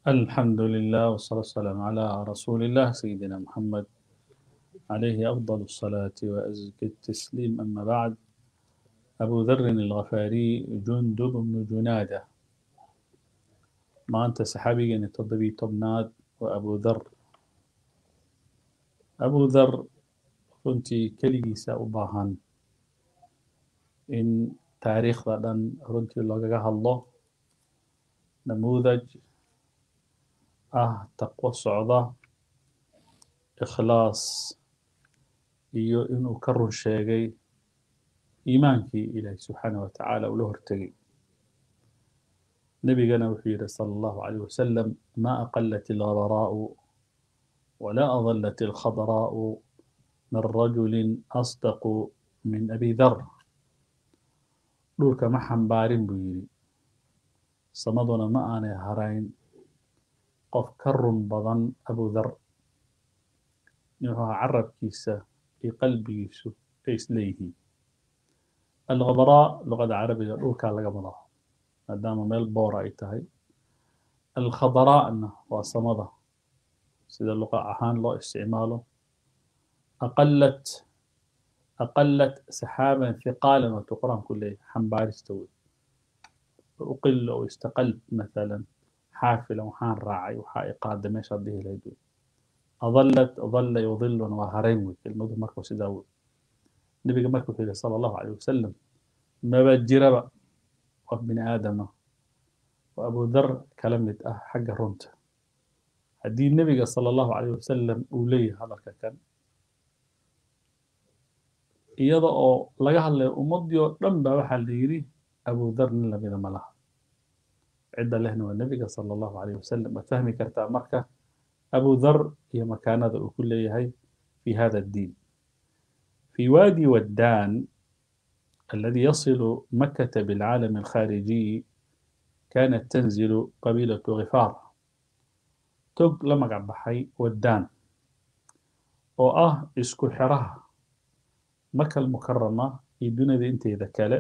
الحمد لله والصلاة والسلام على رسول الله سيدنا محمد عليه أفضل الصلاة وأزكى التسليم أما بعد أبو ذر الغفاري جندب بن جنادة ما أنت سحابي أن تضبي تبناد وأبو ذر أبو ذر كنت كليسا أباهان إن تاريخ ذا رنتي الله الله نموذج ah taqwo socda ikhlaas iyo inuu ka run sheegay iimaankii ilaahi subxaanah wa tacaala ula hortegay nebigana wuxuu yidhi sala allahu calayh wasalam ma aqalat alghabaraa'u walaa adallat alkhadraa'u min rajulin asdaqu min abi dar dhulka ma xambaarin buu yidhi samaduna ma aanay harayn qof ka run badan abu dhar wuxuu ahaa carabkiisa iyo qalbigiisu ay isleeyihiin alkhabraa luqada carabiga dhulkaa laga wadaa maadaama meel boora ay tahay alkhadraa'na waa samada sida luqa ahaan loo isticmaalo aqalat aqalat saxaaban hiqaalan waatuu qur-aanku leeyahay xambaarista wey uqila oo istaqalt mathalan xaafilan waxaan raacay waxaa i qaada meeshaad dhihi lahayd wey adallat dalla yudiluna waa harayn wey kelmadu marka sidaa wey nebiga marka wuxuu yihi sala allahu calayh wasalam maba jiraba qof bini aadama oo abu dhar kala mid ah xagga runta haddii nebiga sala allahu calayh wasalam uu leeyahay hadalka kan iyada oo laga hadlayo ummaddii oo dhan baa waxaa la yidhi abu dhar nin lamida ma laha cidda lehna waa nebiga sala allahu calayh wasalam waad fahmi kartaa marka abu dhar iyo makaanada uu ku leeyahay fi hada addiin fi waadi waddaan الذي يصل مكة بالعالم الخارجي كانت تنزل قبيلة غفار تog la magac baxay waddaan oo ah isku xiraha maka almukarama iyo dunida inteeda kale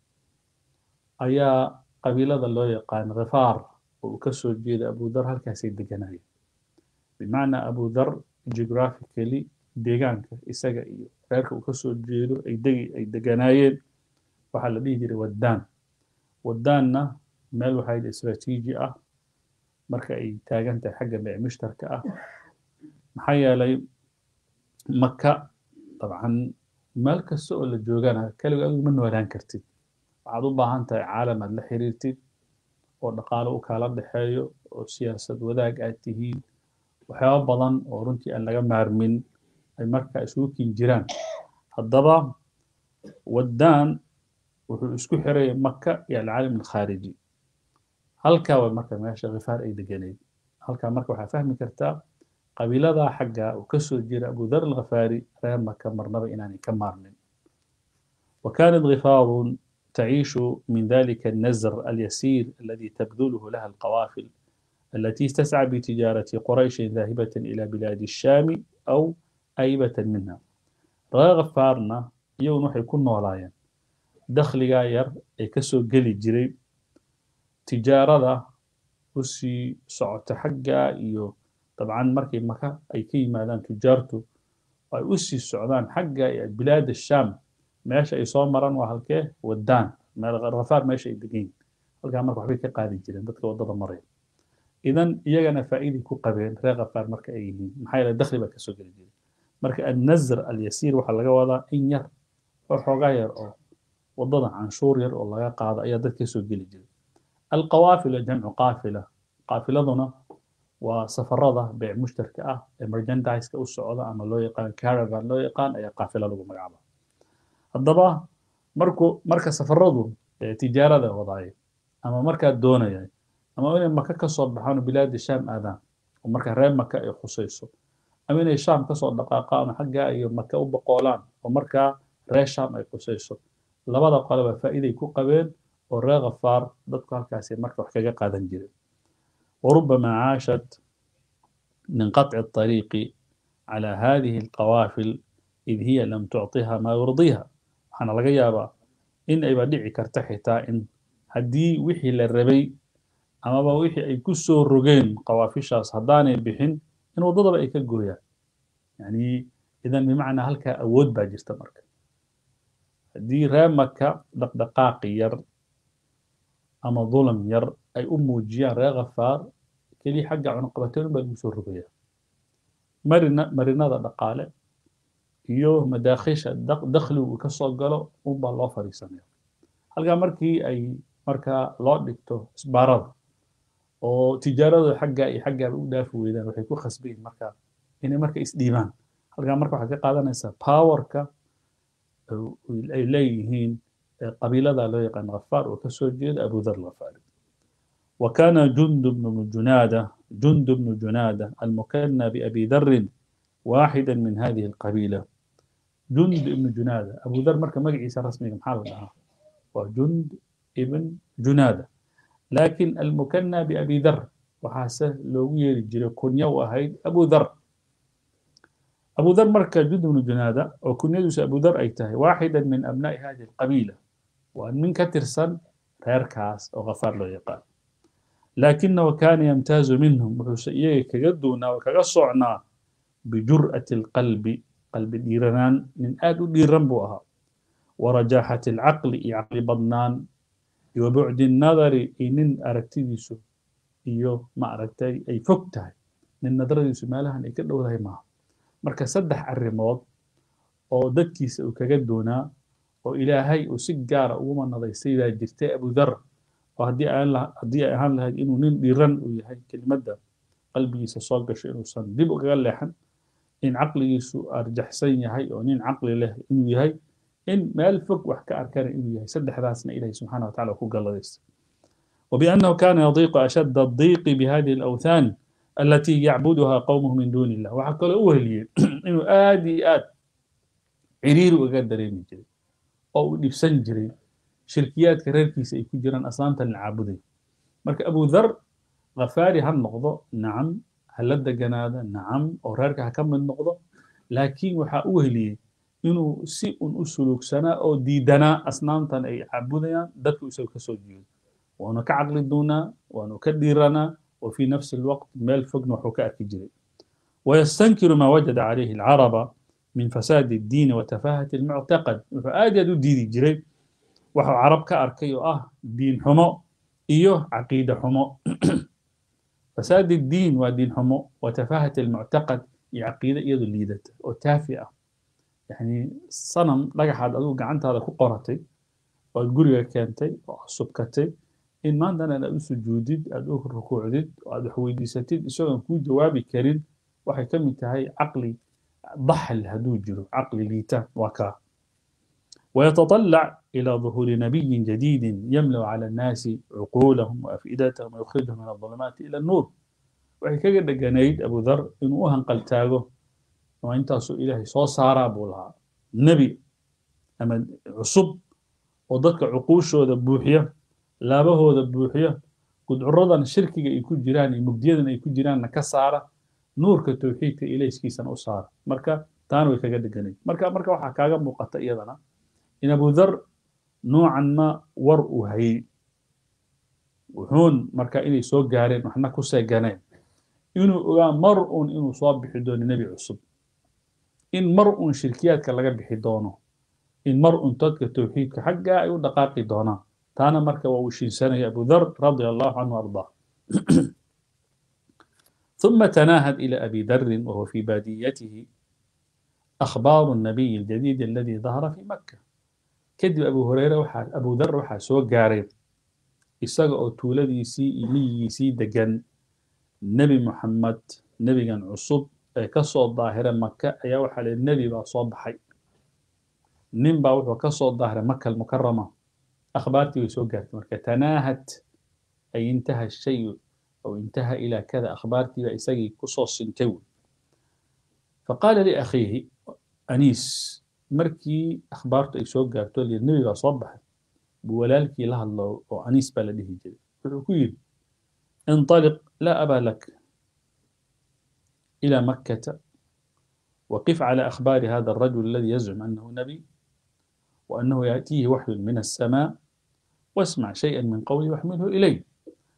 ayaa qabiilada loo yaqaan khifaar oo uu ka soo jeeda abu dhar halkaasay deganayeen bimacnaa abu dhar geographically deegaanka isaga iyo reerka uu ka soo jeedo ay degi ay deganaayeen waxaa la dhihi jiray waddaan waddaanna meel waxaa yidhi istraatiiji ah marka ay taagan tahay xagga beec mushtarka ah maxaa yeelay maka dabcan meel kasta oo la joogana keliga adigu ma noolaan kartid waxaad u baahan tahay caalam aad la xiriirtid oo dhaqaalo u kaala dhexeeyo oo siyaasad wadaag aad tihiin waxyaaba badan oo runtii aan laga maarmin ay markaa isugu kin jiraan haddaba waddaan wuxuu isku xiraya maka iyo alcaalam alkhaariji halkaa waa marka meesha khifaar ay deganeyd halkaa marka waxaa fahmi kartaa qabiiladaa xagga uu ka soo jira abu dhar alkhafaari reer maka marnaba inaanay ka maarmin وكانت غفار تعيش من ذلك النزر اليسير الذي تبذله لها القوافل التي تسعى بتجارة قريش ذاهبة إلى بلاد الشام أو أيبة منها غفارنا يوم وحي كن ولايا دخل غاير كسو قلي جري تجارة وسي سعوت حقا إيو طبعا مركي مكة أي كي مادان تجارته أي وسي السعودان حقا بلاد الشام meesha ay soo maraan waa halkee waddaan meel ghafaar meesha ay degan yihin halkaa marka waxbay ka qaadi jireen dadka waddada maraya idan iyagana faa'iiday ku qabeen reer ghafaar marka ay yihiin maxaa yeele dakhli baa kasoo geli jiray marka annazr alyasiir waxaa laga wadaa in yar oo xoogaa yar oo waddada canshuur yar oo laga qaado ayaa dad kasoo geli jiray alqawaafila jamcu qaafila qaafiladuna waa safarada beec mushtarka ah ee merchandise-ka u socda ama loo yaqaan caravan loo yaqaan ayaa qaafila lagu magacaaba haddaba markuu marka safaradu tijaarada wadaaya ama markaa doonaya ama inay maka ka soo baxaan oo bilaadi shaam aadaan oo marka reer maka ay khusayso ama inay shaam kasoo dhaqaaqaan oo xaggaa iyo maka u boqoolaan oo markaa reer shaam ay khusayso labada qoleba faa'iiday ku qabeen oo reer khafaar dadku halkaasi marka wax kaga qaadan jireen وربما عاشت من قطع الطريق على هذه القوافل إذ هي لم تعطها ما يرضيها waxaana laga yaabaa in ayba dhici karta xitaa in haddii wixii la rabay amaba wixii ay ku soo rogeen qawaafishaas haddaanay bixin in waddadaba ay ka gooyaan yani idan bimacnaa halkaa awood baa jirta marka haddii ree maka dhaqdhaqaaqi yar ama dulam yar ay u muujiyaan ree khafaar keliya xagga cunuqabateen baa lagu soo rogayaa marina marinada dhaqaale iyo madaakhisha dakhligu uu ka soo galo unbaa loo fadhiisanaya halkaa markii ay markaa loo dhigto isbaarada oo tijaaradu xagga iyo xaggaaba u dhaafi weydaan waxay ku khasbayin markaa inay marka isdhiibaan halkaa marka waxaad ka qaadanaysaa powerka ay leeyihiin qabiilada loo yaqaan ghafaar oo kasoo jeeda abudar ghafaari وكان جند بن جنادة جند بن جنادة المكنى بأبي ذر واحدا من هذه القبيلة جند بن جنادة أبو ذر مركب مقعيسة رسمي محل وجند ابن جنادة لكن المكنى بأبي ذر وحاسه لو يجري كنيا وهيد أبو ذر أبو ذر مركب جند بن جنادة وكنيا أبو ذر أيته واحدا من أبناء هذه القبيلة وأن من كترسن ريركاس أو غفار له يقال لكنه كان يمتاز منهم وحسيه كجدونا وكجصعنا بجرأة القلب قلب ديرنان من آد ديرن بوها ورجاحة العقل عقل بدنان وبعد النظر إن أركتيسو iyo ma aragtay ay fog tahay nin nadaradiisu meelahan ay ka dhowdahay maaha marka saddex arrimood oo dadkiisa uu kaga doonaa oo ilaahay uu si gaara ugu manadaystay baa jirtay abudar oo haddii haddii ay ahaan lahayd inuu nin dhiran uu yahay kelimadda qalbigiisa soo gasho inuusan dib ugaga leexan in caqligiisu arjaxsan yahay oo nin caqli leh inuu yahay in meel fog wax ka arkana inuu yahay saddexdaasna ilahi subxana watacala ku galladaysta وبأنه كان يضيق أشد الضيق بهذه الأوثان التي يعبدها قومه من دون الله وحكى له أهلي إنه آدي آد عرير وقدر يمجري أو نفسن جري shirkiyaadka reerkiisa ay ku jiraan aslaamta la caabuday marka abu dhar khafaari ha noqdo nacam ha la deganaada nacam oo reerka ha ka mid noqdo laakiin waxaa u heliyey inuu si un u suluugsanaa oo diidanaa asnaamtan ay caabudayaan dadku isaga ka soo jeedo waanu ka caqli doonaa waanu ka dhiiranaa wa fii nafsi alwaqt meel fogna waxuu ka arki jiray wayastankiru maa wajada calayhi alcaraba min fasaadi addiini wa tafaahati almuctaqad wuxuu aad aad u diidi jiray waxuu carab ka arkay oo ah diin xumo iyo caqiide xumo fasaad الdiin waa diin xumo wa tafahat almuctaqad iyo caqiide iyadoo liidata oo taafi ah yani sanam dhagaxaad adigu gacantaada ku qoratay oo aad guriga keentay oo aad subkatay in maantana aad u sujuudid aad u rukuucdid oo aad wax weydiisatid isagoon kuu jawaabi karin waxay ka mid tahay caqli daxl hadduu jiro caqli liita waa kaa ويتطلع إلى ظهور نبي جديد يملأ على الناس عقولهم وأفئدتهم ويخرجهم من الظلمات إلى النور waxay kaga dheganayd abu dhar inuu u hanqaltaago oo intaasuu ilaahay soo saaraa buu lahaa nebi ama cusub oo dadka cuquushooda buuxiya laabahooda buuxiya gudcuradan shirkiga ay ku jiraan iyo mugdiyadan ay ku jiraanna ka saara nuurka towxiidka ilayskiisana u saara marka taana way kaga dheganayd marka marka waxaa kaaga muuqata iyadana in abu dhar noocan ma war uu hayey wuxuun marka inay soo gaareen waxna ku seeganeen inuu ogaa mar uun inuu soo bixi doono nebi cusub in mar uun shirkiyaadka laga bixi doono in mar uun dadka towxiidka xaggaa ay u dhaqaaqi doonaan taana marka waa uu shiinsanaya abu dhar radia allahu canhu ardaa ثم تناهد إلى أبي ذر وهو في باديته أخبار النبي الجديد الذي ظهر في مكة كذب أبو هريرة وحا أبو ذر وحا سو قارب isaga oo tuuladiisii iyo miyigiisii degan nebi moxamed nebigan cusub ee ka soo daahira maka ayaa waxaa lihi nebi baa soo baxay nin baa wuxuu ka soo daahiray maka almukarama akhbaartii way soo gaartay marka tanaahat ay intaha shayu aw intaha ilaa kada akhbaartii baa isagii kusoo sintay wey faqaala liakhiihi aniis markii akhbaartu ay soo gaarto lihi nebi baa soo baxay buu walaalkii la hadlo oo aniis baa la dhihi jiray wuxuu ku yidhi انطلق لا أبا لك إلى مكة وقف على أخبار هذا الرجل الذي يزعم أنه نبي وأنه يأتيه وحي من السماء واسمع شيئا من قولي واحمله إليه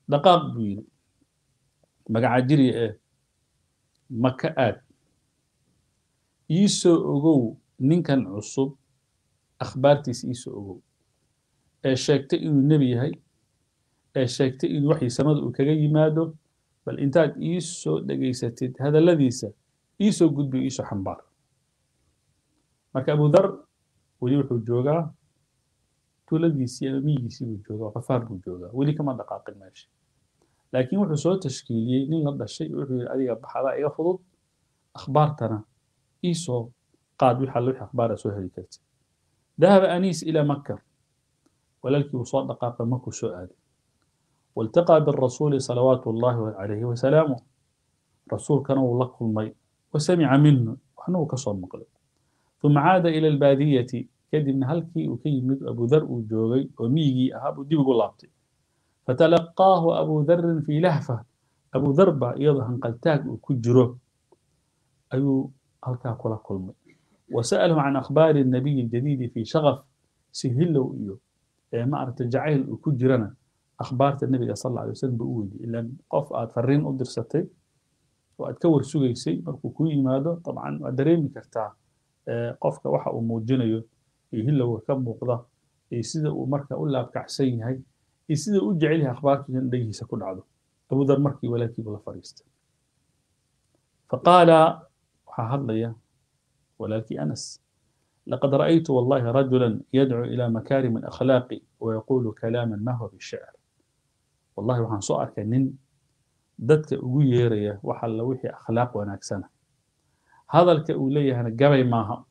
dhaqaaq buu yidhi magaca jiriya ee maka aad iisoo ogow ninkan cusub akhbaartiisa iisoo ogow ee sheegtay inuu nebi yahay ee sheegtay in waxii samada uu kaga yimaado bal intaad iisoo dhegaysatid hadalladiisa iisoo gudbiyo iisoo xambaar marka abudar weli wuxuu joogaa tuuladiisii ama miyigiisii buu joogaa qafaar buu joogaa weli kama dhaqaaqin meesha laakiin wuxuu soo tashkiiliyey nin la dhashay wuxuu yidhi adiga baxadaa iga fudud akhbaartana iisoo qaad wix alle wix akhbaara soo heli kartid dahaba aniis ilaa maka walaalkii uu soo dhaqaaqay markuu soo aaday والتقى بالرسول صلوات الله عليه وسلامه رسول كان لكم مي وسمع منه وحنو كصوم مقلب ثم عاد إلى البادية كدب هلكي وكي مد أبو ذر وجوغي وميجي أهاب وديب قلابتي فتلقاه أبو ذر في لهفة أبو ذر با يضهن قلتاك وكجره أيو هلكا كلا كل مي وسأله عن أخبار النبي الجديد في شغف سهلوا إيو ما أردت جعيل وكجرنا akhbaarta nebiga sal alla alay wasalam buu u weydiiyey ilaan qof aad fariin u dirsatay oo aad ka war sugaysay markuu kuu yimaado dabcan waad dareemi kartaa qofka waxa uu muujinayo iyo hilowga ka muuqda iyo sida uu marka u laabkacsan yahay iyo sida u jecel yahay akhbaartu in dhagihiisa ku dhacdo abudar markii walaalkiibu la fadhiistay faqaala waxaa hadlaya walaalkii anas لقد رأيت والله رجلا يدعو إلى مكارم الأخلاق ويقول كلاما ما هو بالشعر والله waxaan soo arkay nin dadka ugu yeeraya waxa la wixii akhlaaq wanaagsana hadalka uu leeyahana gabay maaha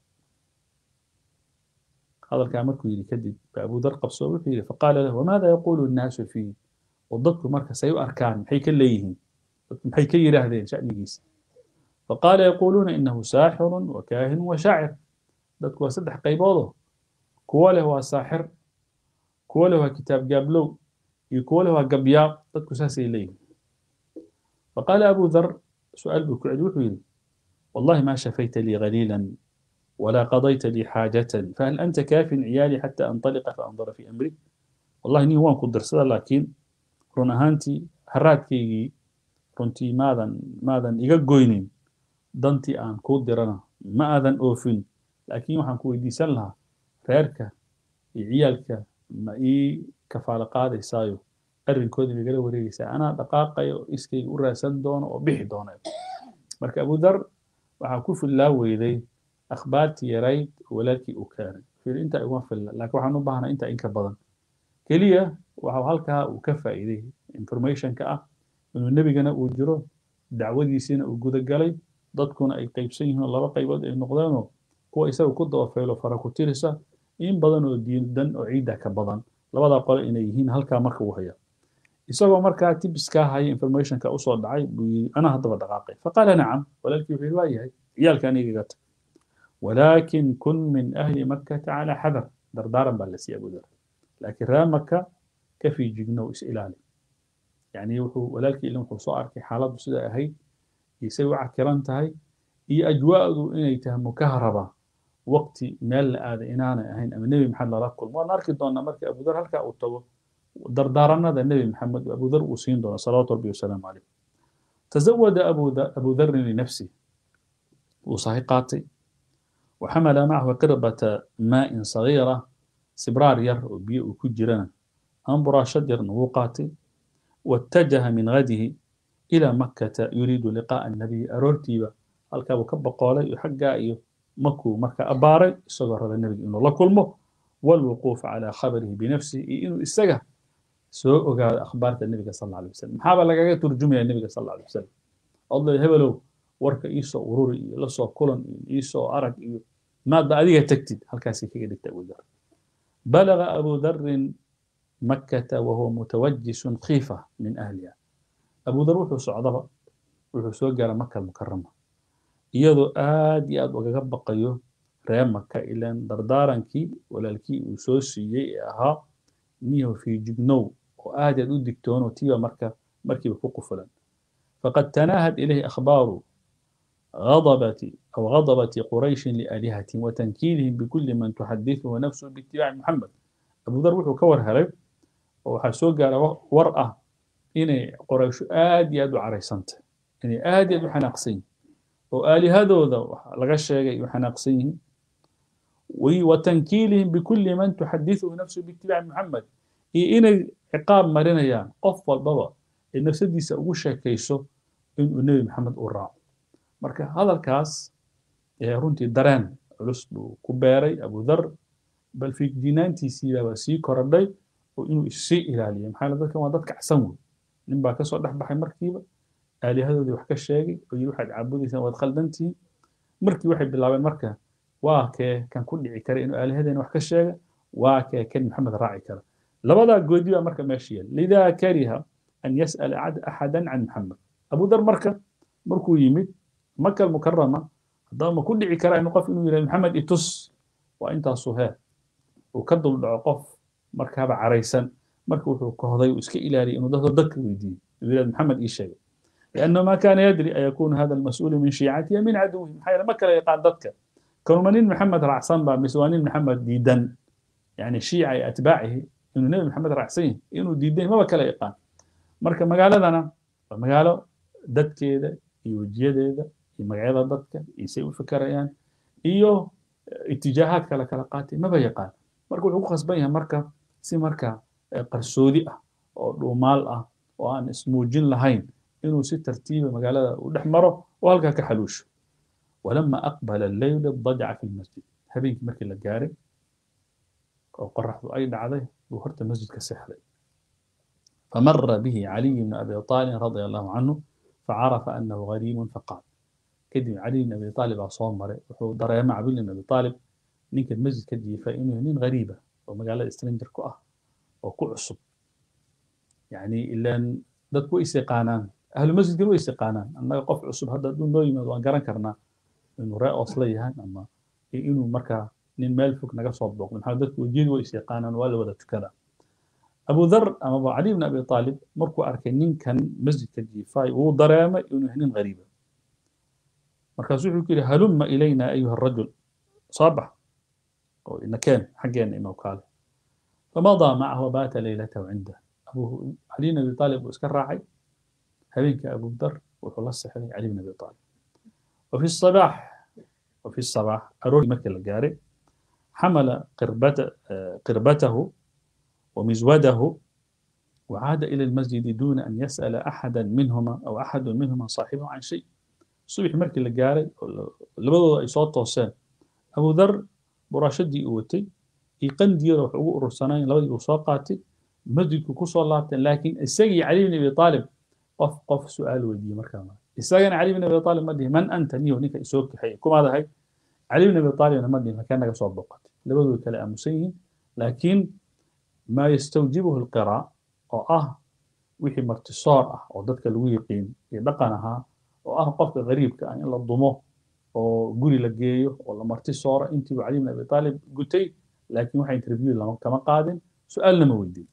hadalkaa markuu yidhi kadib ba abu dar qabso wuxuu yidhi faqaala lahu wamaada yaquulu الnaasu fiih oo dadku marka say u arkaan maxay ka leeyihiin maxay ka yidhaahdeen sha'nigiisa faqaala yaquuluuna inahu saaxirun wakaahinun washaacir dadku waa saddex qayboodoo kuwo leh waa saaxir kuwo leh waa kitaab gaablow iyo kuwo leh waa gabyaab dadku saasay leeyihin faqaala abu dhar su-aal buu ku celi wuxuu yidhi wallahi ma shafayta lii qaliila ولا قضيت لي حاجة فهل أنت كاف عيالي حتى أنطلق فأنظر في أمري والله ني وان قدر سدا لكن رون أهانتي هراتكيغي runtii maadan maadan iga goynin dantii aan kuu dirana ma aadan oofin laakiin waxaan ku weydiisan lahaa reerka iyo ciyaalka ma ii kafaalo qaadaysaayo arrinkoodii igala wareegaysaa anaa dhaqaaqayo iskayga u raadsan doono oo bixi doonayo marka abudar waxaa ku fillaa weyday akhbaartii yarayd walaalkii uu keenay fiir intaa iguma filla laakiin waxaan u baahnaa intaa inka badan keliya waxa halkaa uu ka faa'iiday informationka ah inuu nebigana uu jiro dacwadiisiina uu gudagalay dadkuna ay qaybsan yihiin laba qaybood ay noqdeenoo kuwa isaga ku dabafeelo fara ku tirisa in badan oo diindan oo ciidda ka badan labadaa qole inay yihiin halkaa marka uu haya isagoo markaa tibiskaa haya informationka usoo dhacay buu yidhi anaa haddaba dhaqaaqay faqaala nacam walaalkii wuxuu yidhi waa yahay ciyaalka aniga iga tag walaakin kun min ahli makkata calaa xadar dardaaran baa la siiyay abudar laakiin reer maka ka fiijignow is ilaali يعني وحو ولكن إلهم وحو أركي حالات سيدا أهي يسوي عكران تهي إي أجواء إني تهم مكهربة وقت مال هذا إنانا أهين أم النبي محمد الله كل ما نركض دونا مركي أبو ذر هلكا أو تو دردارنا ذا النبي محمد أبو ذر وسين دونا صلاة ربي وسلام عليه تزود أبو ذر, أبو ذر لنفسه وصحيقاتي وحمل معه قربة ماء صغيرة سبرار ير وبيئ وكجرنا أنبرا شجر نوقاتي واتجه من غده إلى مكة يريد لقاء النبي أرورتيبا halkaabuu ka boqoolay iyo xaggaa iyo markuu marka abbaaray isagoo raba nebiga inuu la kulmo walwuquuf calaa khabarihi binafsihi iyo inuu isaga soo ogaado akhbaarta nebiga sal alay wasalam maxaaba lagaga turjumaya nebiga sal alay wasalam odlay hebelow warka iisoo ururi iyo lasoo kulan iyo iisoo arag iyo maadba adiga tagtid halkaasay kaga dhigta abu dar balaga abu darin مكة وهو متوجس خيفة من أهلها أبو ذر وحو صعدبا وحو سوى مكة المكرمة iyadoo aad iyo aad ugaga baqayo reer maka ilaan dardaarankii walaalkii uu soo siiyey ee ahaa niyahu fiijignow oo aad aad u digtoono tiiba marka markiiba ku qufulan faqad tanaahad ilayhi akhbaaru غضبة أو غضبة قريش لآلهتهم وتنكيلهم بكل من تحدثه نفسه باتباع محمد أبو ذر وحو كور هرب waxaa soo gaara war ah inay qorayshu aad iyo aad u caraysantay inay aad iyo aad u xanaaqsan yihin oo aalihadooda laga sheegay u xanaaqsan yihiin watankiilihim bikulli man tuxadithuhu nafsuhu biitibaaci muxamed iyo inay ciqaab marinayaan qof walbaba ee nafsadiisa ugu sheekayso inuu nebi maxamed uu raaco marka hadalkaas runtii dareen culus buu ku beeray abudar bal fiijinaantiisiibaa sii korodhay oo inuu issii ilaaliyo maxaa yeele dadkan waa dad kacsan wey nin baa kasoo dhex baxay markiiba aalihadoodii wax ka sheegay oo yidhi waxaad caabudaysaan waad khaldantihiin markii waxay bilaabeen marka waa kee kan ku dhici kara inuu aalihadeena wax ka sheega waa kee kan maxamed raaci kara labadaa goodi baa marka meesha yaal lidaa kariha an yas'ala axadan can maxamed abudar marka markuu yimid maka almukarama haddaba ma ku dhici kara inuu qof inuu yidhahdo maxamed itus waa intaasuu heer uu ka duldhaco qof markaaba caraysan marka wuxuu kohday uu iska ilaaliyay inuu dadka dadka weydiiyo uu yidhahdo maxamed ii sheegay لأنه ما كان يدري أن يكون هذا المسؤول من شيعته من عدوه محايا ما كان يقال ذاتك كانوا منين محمد رعصان با مسوانين محمد ديدن يعني شيعة أتباعه إنه نبي محمد رعصين إنه ديدن ما كان يقال مركا مقالة أنا مقالة دد كده يوجيه ده مقالة ددك يسوي فكرة يعني إيو اتجاهات كلا كلا قاتي ما بيقال مركا وحقوق خصبينها مركا سي مركا قرسودي أه أو مال أه وأن اسموجين لهين inuu si tartiiba magaalada u dhex maro oo halkaa ka xaluusho walama aqbala alleyl dajca fi lmasjid habeenkii markii la gaaray oo qoraxdu ay dhacday buu horta masjidka seexday famara bihi caliy bnu abi aalib radia allahu canhu facarafa anahu gariibun faqaal kadib caliy bn abi aalib baa soo maray wuxuu dareema cabil bn abi aalib ninkan masjidka jiifay inuu nin gariiba oo magaalada stranger ku ah oo ku cusub yani ilan dadku way is yaqaanaan ahlu masjidkan way is yaqaanaan annaga qof cusub hadda hadduu noo yimaado waan garan karnaa inuu ree oosla yahay ama inuu markaa nin meel fog naga soo booqdo maxaa dadku wejiyadu way is yaqaanaan waa la wada tukadaa abu dhar amaba cali bn abi aalib markuu arkay ninkan masjidka jiifaay wuu dareemay inuu yahay nin gariiba markaasu wuxuu ku yidhi halumma ilayna ayuha rajul soo bax oo inakeen xaggeena imaw kaale famadaa macahu baata leylatahu cindah علي بن ابي طالب واسكر راعي هبينك ابو ذر وخلص سحري علي بن ابي طالب وفي الصباح وفي الصباح اروح مكه الجاري حمل قربت قربته ومزوده وعاد الى المسجد دون ان يسال احدا منهما او احد منهما صاحبه عن شيء صبح مركي الجاري لبدو اي صوت توسان ابو ذر براشدي اوتي يقندي روح ورسنين لبدي وساقاتي masjidku kusoo laabteen laakiin isagii cali bn abi aalib qof qof su-aal weydiiyey markaa isagana cali bn abi aalib ma dhihi man anta niyo ninka isoo kaxeeye kumaad ahay cali bn abi aalibna ma dhihin halkee naga soo boqatay labadooda kale aamusan yihiin laakiin maa yastawjibuhu lqiraa oo ah wixii martisoor ah oo dadka lagu yiqiin iyo dhaqan ahaa oo ah qofka gariibka ah in la dumo oo guri la geeyo oo la marti sooro intiibu cali bn abi aalib gutay laakiin waxa interview kama qaadin su-aalna ma weydiin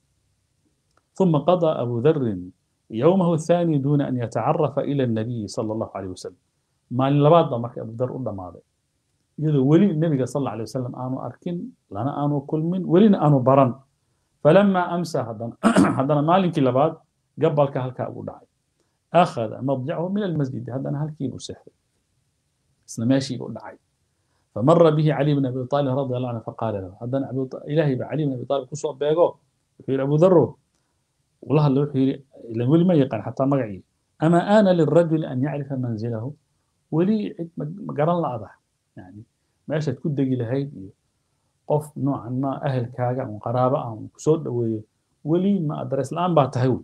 ثم قضى أبو ذر يومه الثاني دون أن يتعرف إلى النبي صلى الله عليه وسلم ما لبعض ما أبو ذر قدام ماضي يقول ولي النبي صلى الله عليه وسلم آنو أركن لنا آنو كل من ولينا آنو برن فلما أمسى هذا هذا مالك لبعض قبل كهلك أبو داعي أخذ مضجعه من المسجد هذا أنا هلكي سحر اسمه ماشي أبو داعي فمر به علي بن أبي طالب رضي الله عنه فقال له هذا أبو إلهي علي بن أبي طالب كسوة بيقو يقول أبو ذر والله اللي وحي إلا ولي ما يقان حتى مقعي أما آن للرجل أن يعرف منزله ولي مقرن لأضح يعني ماشي تكون دقي لهي قف نوعا ما أهل كاقع وقرابة أو كسود ولي ما أدرس الآن باتهوي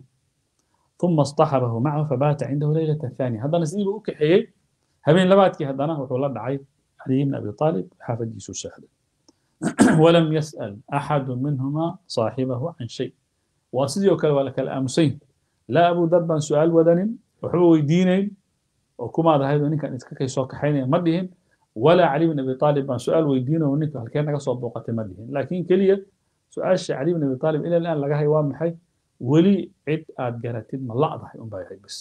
ثم اصطحبه معه فبات عنده ليلة الثانية هذا نسيبه أوكي حيي هبين لباتكي هذا نهو وحول دعي علي بن أبي طالب حافظ جيسو السحر ولم يسأل أحد منهما صاحبه عن شيء waa sidii oo kale waa la kala aamusayn laa abu dar baan su-aal wadanin waxba weydiinayn oo kumaad ahayd oo ninkan iska kay soo kaxaynaya ma dhihin walaa cali bin abi aalib baan su-aal weydiinay oo ninka halkee naga soo booqatay ma dhihin laakiin keliya su-aasha cali bin abi aalib ila aan laga hay waa maxay weli cid aad garatid ma la'dahay unbaa yahay bas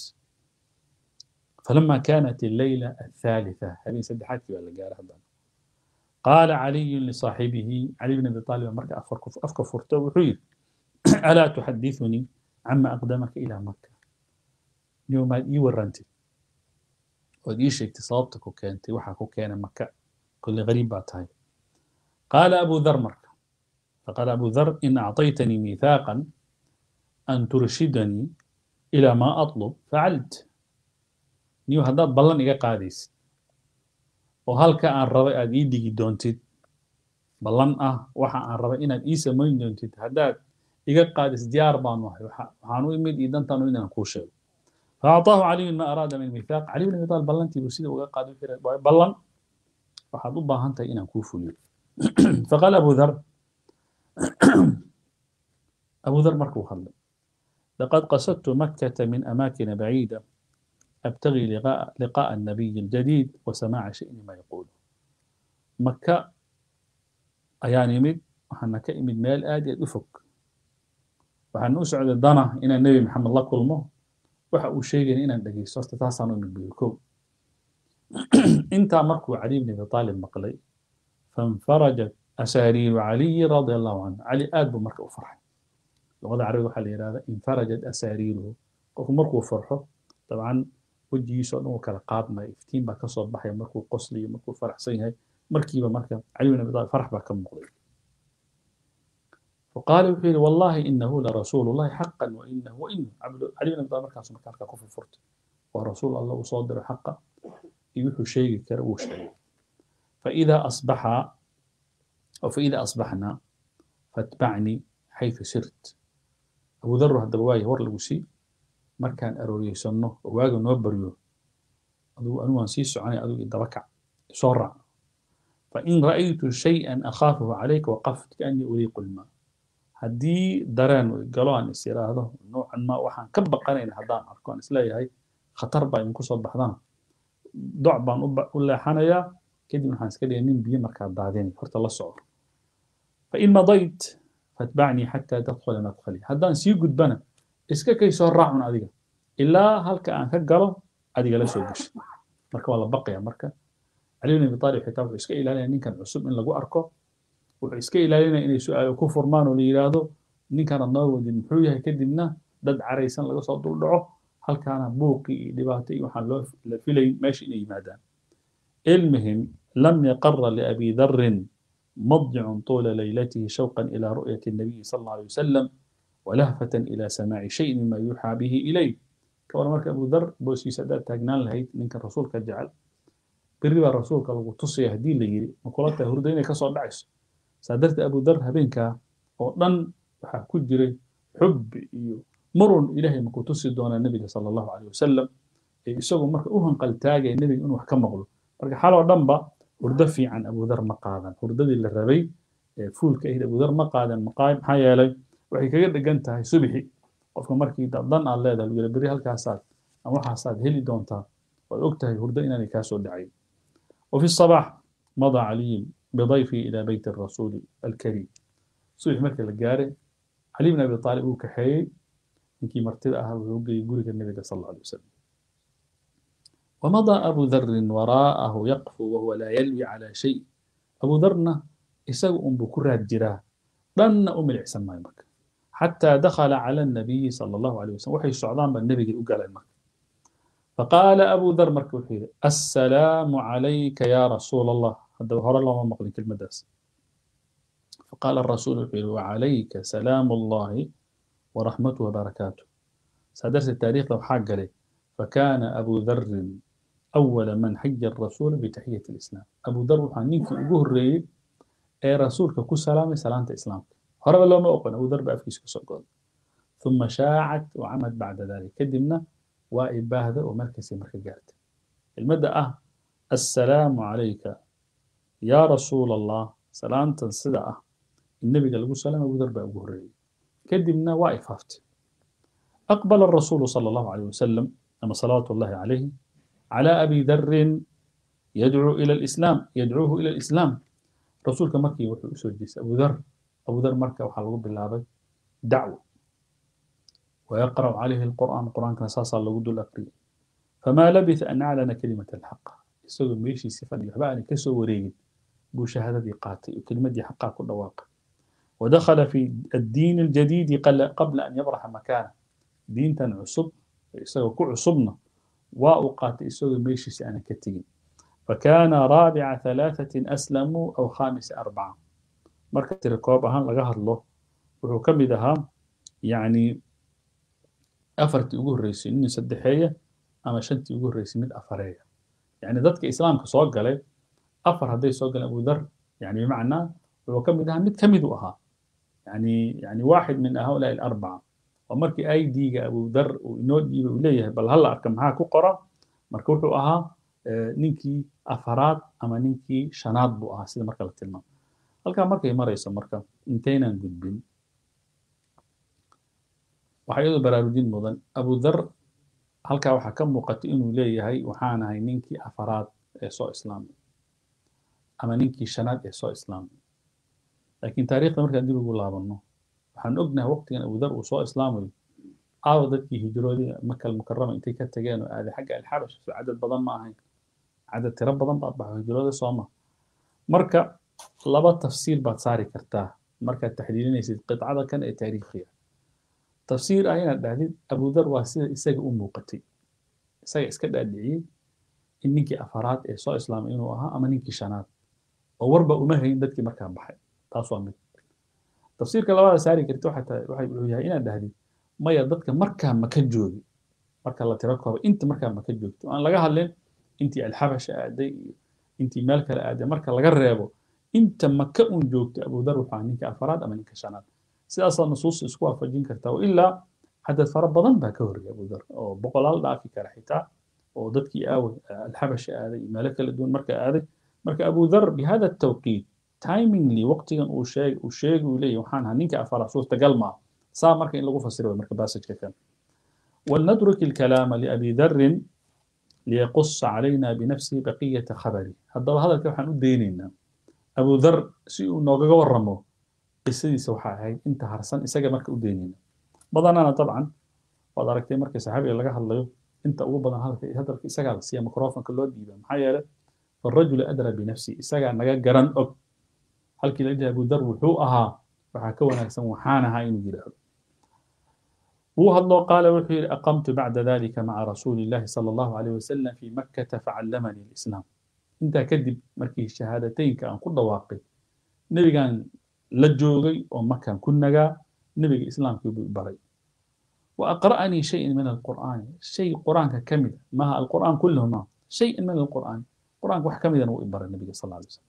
فلما كانت الليلة الثالثة هذه سدحات في الجارة قال علي لصاحبه علي بن ابي طالب مركا افكر فرته وحير ألا تحدثني cama aqdamaka ilaa maka niyo maad ii warrantid ood ii sheegtay sababta ku keentay waxaa ku keenay maka kolley gariib baa tahay qaala abu dhar marka faqaala abu dhar in acطaytanii miiثaaqan an turshidanii ilaa maa aطlub facalt niyo haddaad ballan iga qaadaysid oo halka aan rabay aad ii digi doontid ballan ah waxa aan rabay inaad ii samayn doontid haddaad iga qaadis diyaar baanu ahay waxaan u imid iyo dantaan u inaan kuu sheego faacطaahu caliyu ma araada min miiثaaq caliy bin abi talib ballantiibuu sida uga qaaday wuxuu yidhi ballan waxaad u baahan tahay inaan kuu fuliyo faqaala abu dhar abu dhar markuu hadlay لقد قصدت مكة من أماكن بعيدة أبتغي لقاء, لقاء النبي الجديد وسماع شيء ما يقول مكة أيان يمد وحنا كإمد مال آدي أفك وحنا أسعد الدنا إن النبي محمد الله كلمه وحا شيء إن الدقي صوت تاسع من بيكو انت مركو علي بن أبي طالب مقلي فانفرجت أسارير علي رضي الله عنه علي آد بمركو فرح luqada carabiga waxaa la yidhahdaa infarajat asaariiruhu qofku markuu farxo dabcan wejigiisa o dhan uu kala qaadmaya iftiin baa kasoo baxaya markuu qoslayo markuu faraxsan yahay markiiba marka cali bin abi talib farax baa ka muuqday فقال وحيل والله إنه لرسول الله حقا وإنه وإنه عبد علي بن أبي طالب مركز مكان كفر فرت ورسول الله وصادر حقا يوحو شيء كرو شيء فإذا أصبح أو فإذا أصبحنا فاتبعني حيث سرت abu dhar haddaba waaya war lagu sii markaan arooriyeysanno oo waaga noo baryo adugu anigu waan sii soconay adigu idaba kac soo raac fain ra'aytu shay-an akhaafuhu calayka waqaft kaanii uriiqu lmaa haddii dareen uu galo aan is iraahdo noocan ma waxaan ka baqanayn haddaan arko aan isleeyahay khatar baa idinku soo baxdaan doc baan u leexanayaa kadib waxaan iska dhigay nin biyo markaa daadinay horta la soco fain madayt فاتبعني حتى تدخل مدخلي هدان سي قدبنا اسكا كي سو راعون اديغا الا هلكا ان كغلو اديغا لا سو غش marka waa la baqaya marka cali bin abi talib xitaa wuxuu iska ilaalinaya ninkan cusub in lagu arko wuxuu iska ilaalinaya inay su-aalo ku furmaan oo la yidhaahdo ninkan ad noo wadin muxuu yahay kadibna dad caraysan laga soo dul dhaco halkaana buuqi iyo dhibaato iyo waxaan loo la filayn meesha inay yimaadaan ilmihim lam yaqara liabi dharin مضجع طول ليلته شوقا إلى رؤية النبي صلى الله عليه وسلم ولهفة إلى سماع شيء مما يوحى به إليه كما مرك أبو ذر بوسي سادات تاجنان لهيت منك الرسول كجعل بريبا الرسول كالو تصي يهدي لي مقولات هردين كسر دعس سادرت أبو ذر هبينك ودن waxaa ku jiray xubbi iyo marun ilaahay makuu tusi doonaa nebiga sala allahu caleyh wasalam ee isagoo marka u hanqaltaagaya nebiga inuu wax ka maqlo marka xaloo dhanba hurdo fiican abudar ma qaadan hurdadii la rabay ee fuulka ahayd abudar ma qaadan maxaa yeelay waxay kaga dhegan tahay subixi qofka markii dan aad leedahay lagu yidhi berri halkaasaad ama waxaasaad heli doontaa waad og tahay hurdo inaanay kaa soo dhacayn وفي الصباح مضى علي بضيفه إلى بيت الرسول الكريم صبح مركز الجاري علي بن أبي طالب وكحي إنكي مرتدى أهل ويوقي يقول النبي صلى الله عليه وسلم ومضى أبو ذر وراءه يقف وهو لا يلوي على شيء أبو ذرنا يسوء أم بكرة الجراه لن أم العسن ما يمك حتى دخل على النبي صلى الله عليه وسلم وحي السعدان بالنبي قال المك فقال أبو ذر مركب السلام عليك يا رسول الله هذا هر الله ما مقلي كلمة داس فقال الرسول وعليك سلام الله ورحمته وبركاته سادرس التاريخ لو حاج عليه فكان أبو ذر أول من حج الرسول بتحية الإسلام أبو ذر وحنينك أبوه الرئيب أي رسولك كو سلامة سلامة إسلام هرب الله ما أقن أبو ذر بأفكيس كسوكول ثم شاعت وعمد بعد ذلك كدمنا وإباهذا ومركز مركز قالت المدى أه السلام عليك يا رسول الله سلامة صدقة النبي قال له سلام أبو ذر بأبوه الرئيب كدمنا وإفافت أقبل الرسول صلى الله عليه وسلم أما صلوات الله عليه على أبي ذر يدعو إلى الإسلام يدعوه إلى الإسلام رسولك مكي وحي أسوجيس أبو ذر أبو ذر مكة وحلقوا بالله دعوة ويقرأ عليه القرآن القرآن كان ساسا لقد الأقري فما لبث أن أعلن كلمة الحق يسوي ميشي صفة يحبعني كسو وريد بو شهادة قاتل وكلمة دي حقا كل واقع ودخل في الدين الجديد قبل أن يبرح مكانه diintan cusub isagoo ku cusubna waa uu qaatay isagoo meeshiisa aanan ka tegin fakana raabica ثalaaثatin aslamuu aw khamisa arbaca marka tiri koob ahaan laga hadlo wuxuu ka mid ahaa yani afartii ugu horreysay nin saddexeeya ama shantii ugu horreysay mid afareeya yani dadka islaamka soo galay afar hadday soo galeen abu dhar yani bimacnaa wuxuu ka mid ahaa mid ka mid u ahaa yani yani waaxid min haulaa alarbaca oo markii aidiga abu dhar uu inoo dhiibay uu leeyahay bal hala arka maxaa ku qora marka wuxuu ahaa ninkii afaraad ama ninkii shanaad buu ahaa sida marka la tilmaamo halkaa markay marayso marka intaynan gudbin waxaa iyadoo baraarujin mudan abu dhar halkaa waxaa ka muuqata inuu leeyahay waxaan ahay ninkii afaraad ee soo islaamay ama ninkii shanaad ee soo islaamay laakiin taariikhda markaan dib ugu laabanno waxaan ognahay waqtigan abu dhar uu soo islaamayo aawa dadkii hijroodii makal mukarama intay ka tageen oo aaday xagga alxabash so cadad badan ma ahayn cadad tiro badan baad baxo hijrooda sooma marka laba tafsiir baad saari kartaa markaad taxliilinaysid qidcada kan ee taariikhiga tafsiir ah inaad dhahdid abu dhar waa sida isaga u muuqatay isaga iska dhaadhiciyey in ninkii afaraad ee soo islaamay inuu ahaa ama ninkii shanaad oo warba uma hayn dadkii markaa baxay taas waa mid tafsiirka labaada saari karta wuxuu yahay inaad dhahdid maya dadka markaa maka joogi marka la tiro kooba inta markaa maka joogto aan laga hadlin intii alxabasha aaday iyo intii meel kale aaday marka laga reebo inta maka un joogto abu dhar wuxuu ahaa ninka afaraad ama ninka shanaad sidaasaa nusuus isku waafajin kartaa oo ilaa cadad fara badan baa ka horreeyay abu dhar oo boqolaal dhaafi kara xitaa oo dadkii aaway alxabasha aaday iyo meelo kala duwan marka aaday marka abu dhar bihada tawqiit timingly waqtigan uu sheeg uu sheegi uu leeyahy waxaan ahaa ninka afaraad suurtagal maaha saa marka in lagu fasiro way marka baasajka kan ولنترك الكلام لأبي ذر ليقص علينا بنفسه بقية خبره هذا هذا كيف حنودينينا أبو ذر سيء نوغا ورمو qisadiisa waxaa ahayd inta harsan isaga marka u deynayna badanana dabcan waad aragtay marka saxaabiga laga hadlayo inta ugu badan hadalka isagaa la siiya microfonka loo dhiiba maxaa yeelay farajulu adra binafsi isagaa naga garan og halkii la dhihi abu dar wuxuu ahaa waxaa ka wanaagsan waxaan ahaa inuu yidhaahdo wuu hadloo qaala wuxuu yidhi aqamtu bacda dalika maca rasuuli illahi sala allahu alayh wasalam fi makkata facallamanii alislaam intaa kadib markii shahaadateynka aan ku dhawaaqay nebigaan la joogay oo makan ku nagaa nebiga islaamkii buu baray wa aqra'anii shayan min alqur'aani shay qur'aanka ka mida maaha alqur'aan kulluhu maaha shayan min alqur'aani qur'aanka wax ka midana wuu i baray nebiga sal alay wasalam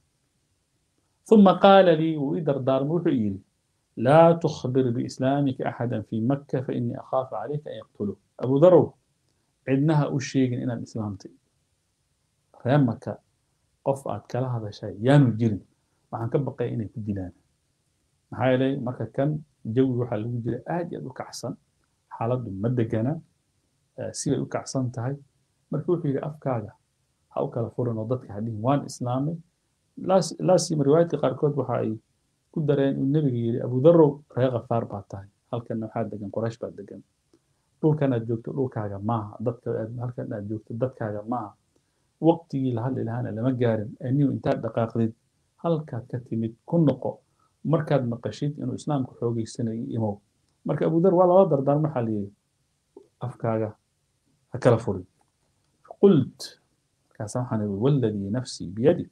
ثم قال لي وإدر دار وحيري لا تخبر بإسلامك أحدا في مكة فإني أخاف عليك أن يقتله أبو ذر عندها أشيء إن الإسلام تي ريان مكة قف أتكلا هذا شيء يانو جرين waxaan ka baqay inay ku dilaan maxaa yeelay marka kan jawi waxaa lagu jira aad iyo aad u kacsan xaaladdu ma degana sibay u kacsan tahay marka wuxuu yidhi afkaaga ha u kala furan oo dadka hadhihin waan islaamay laasima riwaayadka qaarkood waxa ay ku dareen uu nebiga yidhi abudarow reer khafaar baa tahay halkanna waxaa degan qoraysh baa degan dhulkan aad joogto dhulkaaga maaha dadka halkan aad joogto dadkaaga maaha waqtigii la hadli lahaana lama gaarin anigu intaad dhaqaaqdid halkaad ka timid ku noqo markaad maqashid inuu islaamku xoogeysanayo imow marka abudar waa lala dardaarm waxaa la yidhi afkaaga ha kala furin qult markaasa waxaan ihi waladii nafsii biyadi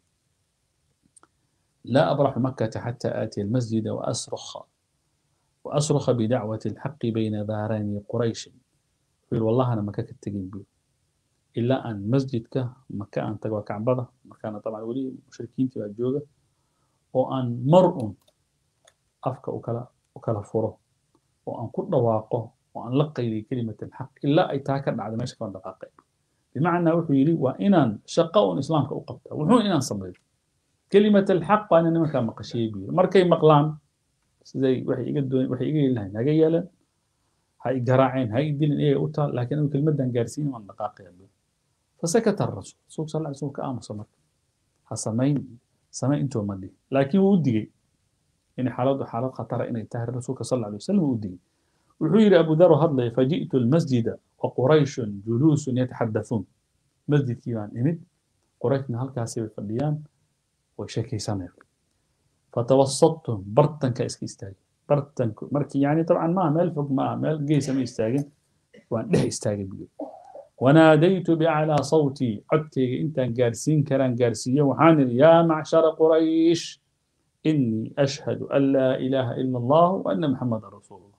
لا أبرح مكة حتى آتي المسجد وأصرخ وأصرخ بدعوة الحق بين ظهراني قريش يقول والله أنا مكة كتجين بيه إلا أن مسجدك مكة أن تقوى كعبة مكان طبعا ولي مشركين تبع الجوجة وأن مرء أفك وكلا وكلا فره وأن كل واقع وأن لقي لي كلمة الحق إلا أي تاكر بعد ما يشكون دقائق بمعنى وحيري وإن شقاء إسلامك أقبته وحون إن صبر كلمة الحق أنا نمك مقشي بي مركي مقلان زي وحي يقدون وحي يقول لها نجا يلا هاي جراعين هاي دين إيه أوتا لكن كلمة دنجارسين من دقائق يبي فسكت الرسول صلى الله عليه وسلم كأم صمت حسمين سمين انتو مدي لكن ودي إن حالات حالات خطر إن يتهر الرسول صلى الله عليه وسلم ودي وحير أبو ذر هضلي فجئت المسجد وقريش جلوس يتحدثون مسجد كيوان إمد قريش نهال كاسي فرديان وشكي سمر فتوسطتهم برتن كاسكي استاجي برتن مركي يعني طبعا ما مال فوق ما مال جيس ما يستاجن وأن ده استاجب بي وناديت بأعلى صوتي عدتي أنت قارسين كلام قارسية وحان يا معشر قريش إني أشهد أن لا إله إلا الله وأن محمد رسول الله